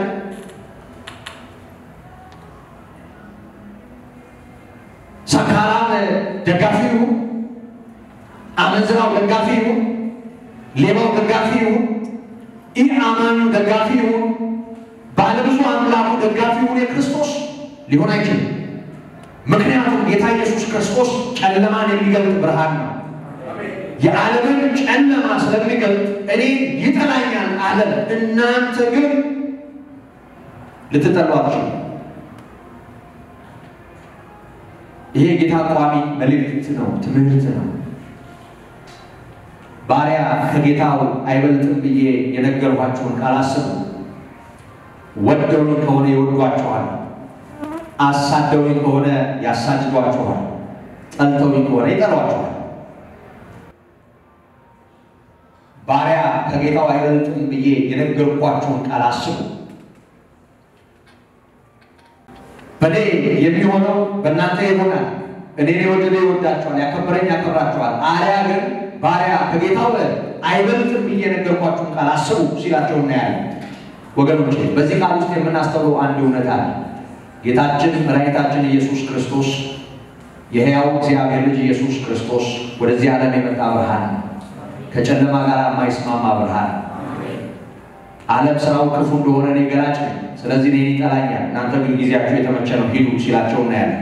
ሰካራም ደጋፊ ይሁን፣ አመንዝራው ደጋፊ ይሁን፣ ሌባው ደጋፊ ይሁን፣ ይህ አማኙ ደጋፊ ይሁን፣ ባለብዙ አምላኩ ደጋፊ ይሁን የክርስቶስ ሊሆን አይችልም። ምክንያቱም ጌታ ኢየሱስ ክርስቶስ ጨለማን የሚገልጥ ብርሃን ነው። የዓለምን ጨለማ ስለሚገልጥ እኔ ይጠላኛል ዓለም፣ እናንተ ግን ልትጠሉ አትችሉ። ይሄ ጌታ ቋሚ መልእክት ነው፣ ትምህርት ነው። ባሪያ ከጌታው አይበልጥም ብዬ የነገርኳቸውን ቃል አስቡ። ወደውኝ ከሆነ ይወዷቸዋል፣ አሳደውኝ ከሆነ ያሳድዷቸዋል፣ ጠልተውኝ ከሆነ ይጠሏቸዋል። ባሪያ ከጌታው አይበልጥም ብዬ የነገርኳቸውን ቃል አስቡ። በእኔ የሚሆነው በእናንተ ይሆናል። እኔን የወደደ ይወዳቸዋል፣ ያከበረኝ ያከብራቸዋል። አርያ ግን ባሪያ ከጌታው አይበልጥም ብዬ የነገርኳችሁን ቃል አስቡ ሲላቸው እናያለን። ወገኖቼ በዚህ ቃል ውስጥ የምናስተውለው አንድ እውነት አለ። ጌታችን መድኃኒታችን ኢየሱስ ክርስቶስ የሕያው እግዚአብሔር ልጅ ኢየሱስ ክርስቶስ ወደዚህ ዓለም የመጣ ብርሃን ነው። ከጨለማ ጋር የማይስማማ ብርሃን ዓለም ስራው ክፉ እንደሆነ እኔ ገላጭ ነኝ፣ ስለዚህ እኔን ይጠላኛል፣ እናንተ ግን ጊዜያችሁ የተመቸ ነው ሂዱ ሲላቸው እናያለን።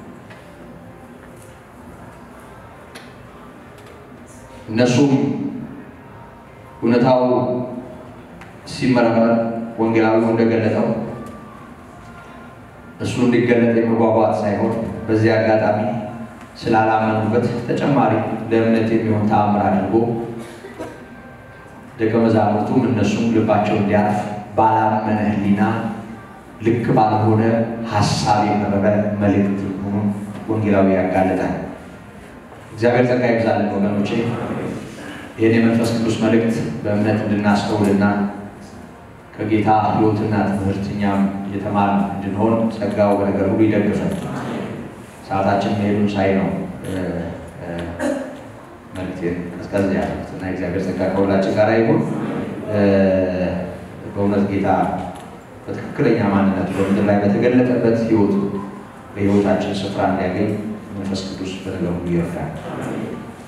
እነሱም እውነታው ሲመረመር ወንጌላዊው እንደገለጠው እሱ እንዲገለጥ የመጓጓት ሳይሆን በዚህ አጋጣሚ ስላላመኑበት ተጨማሪ ለእምነት የሚሆን ተአምር አድርጎ ደቀ መዛሙርቱም እነሱም ልባቸው እንዲያርፍ ባላመነ ሕሊና ልክ ባልሆነ ሀሳብ የቀረበ መልእክት መሆኑን ወንጌላዊ ያጋለጣል። እግዚአብሔር ጸጋ ይብዛልን ወገኖቼ። ይህን የመንፈስ ቅዱስ መልእክት በእምነት እንድናስተውልና ከጌታ ሕይወትና ትምህርት እኛም የተማር እንድንሆን ጸጋው በነገር ሁሉ ይደግፈን። ሰዓታችን መሄዱን ሳይ ነው መልእክቴን ቀዝቀዝ ያሉት እና እግዚአብሔር ጸጋ ከሁላችን ጋር ይሁን። በእውነት ጌታ በትክክለኛ ማንነቱ በምድር ላይ በተገለጠበት ሕይወቱ በሕይወታችን ስፍራ እንዲያገኝ መንፈስ ቅዱስ በነገር ሁሉ ይርዳል።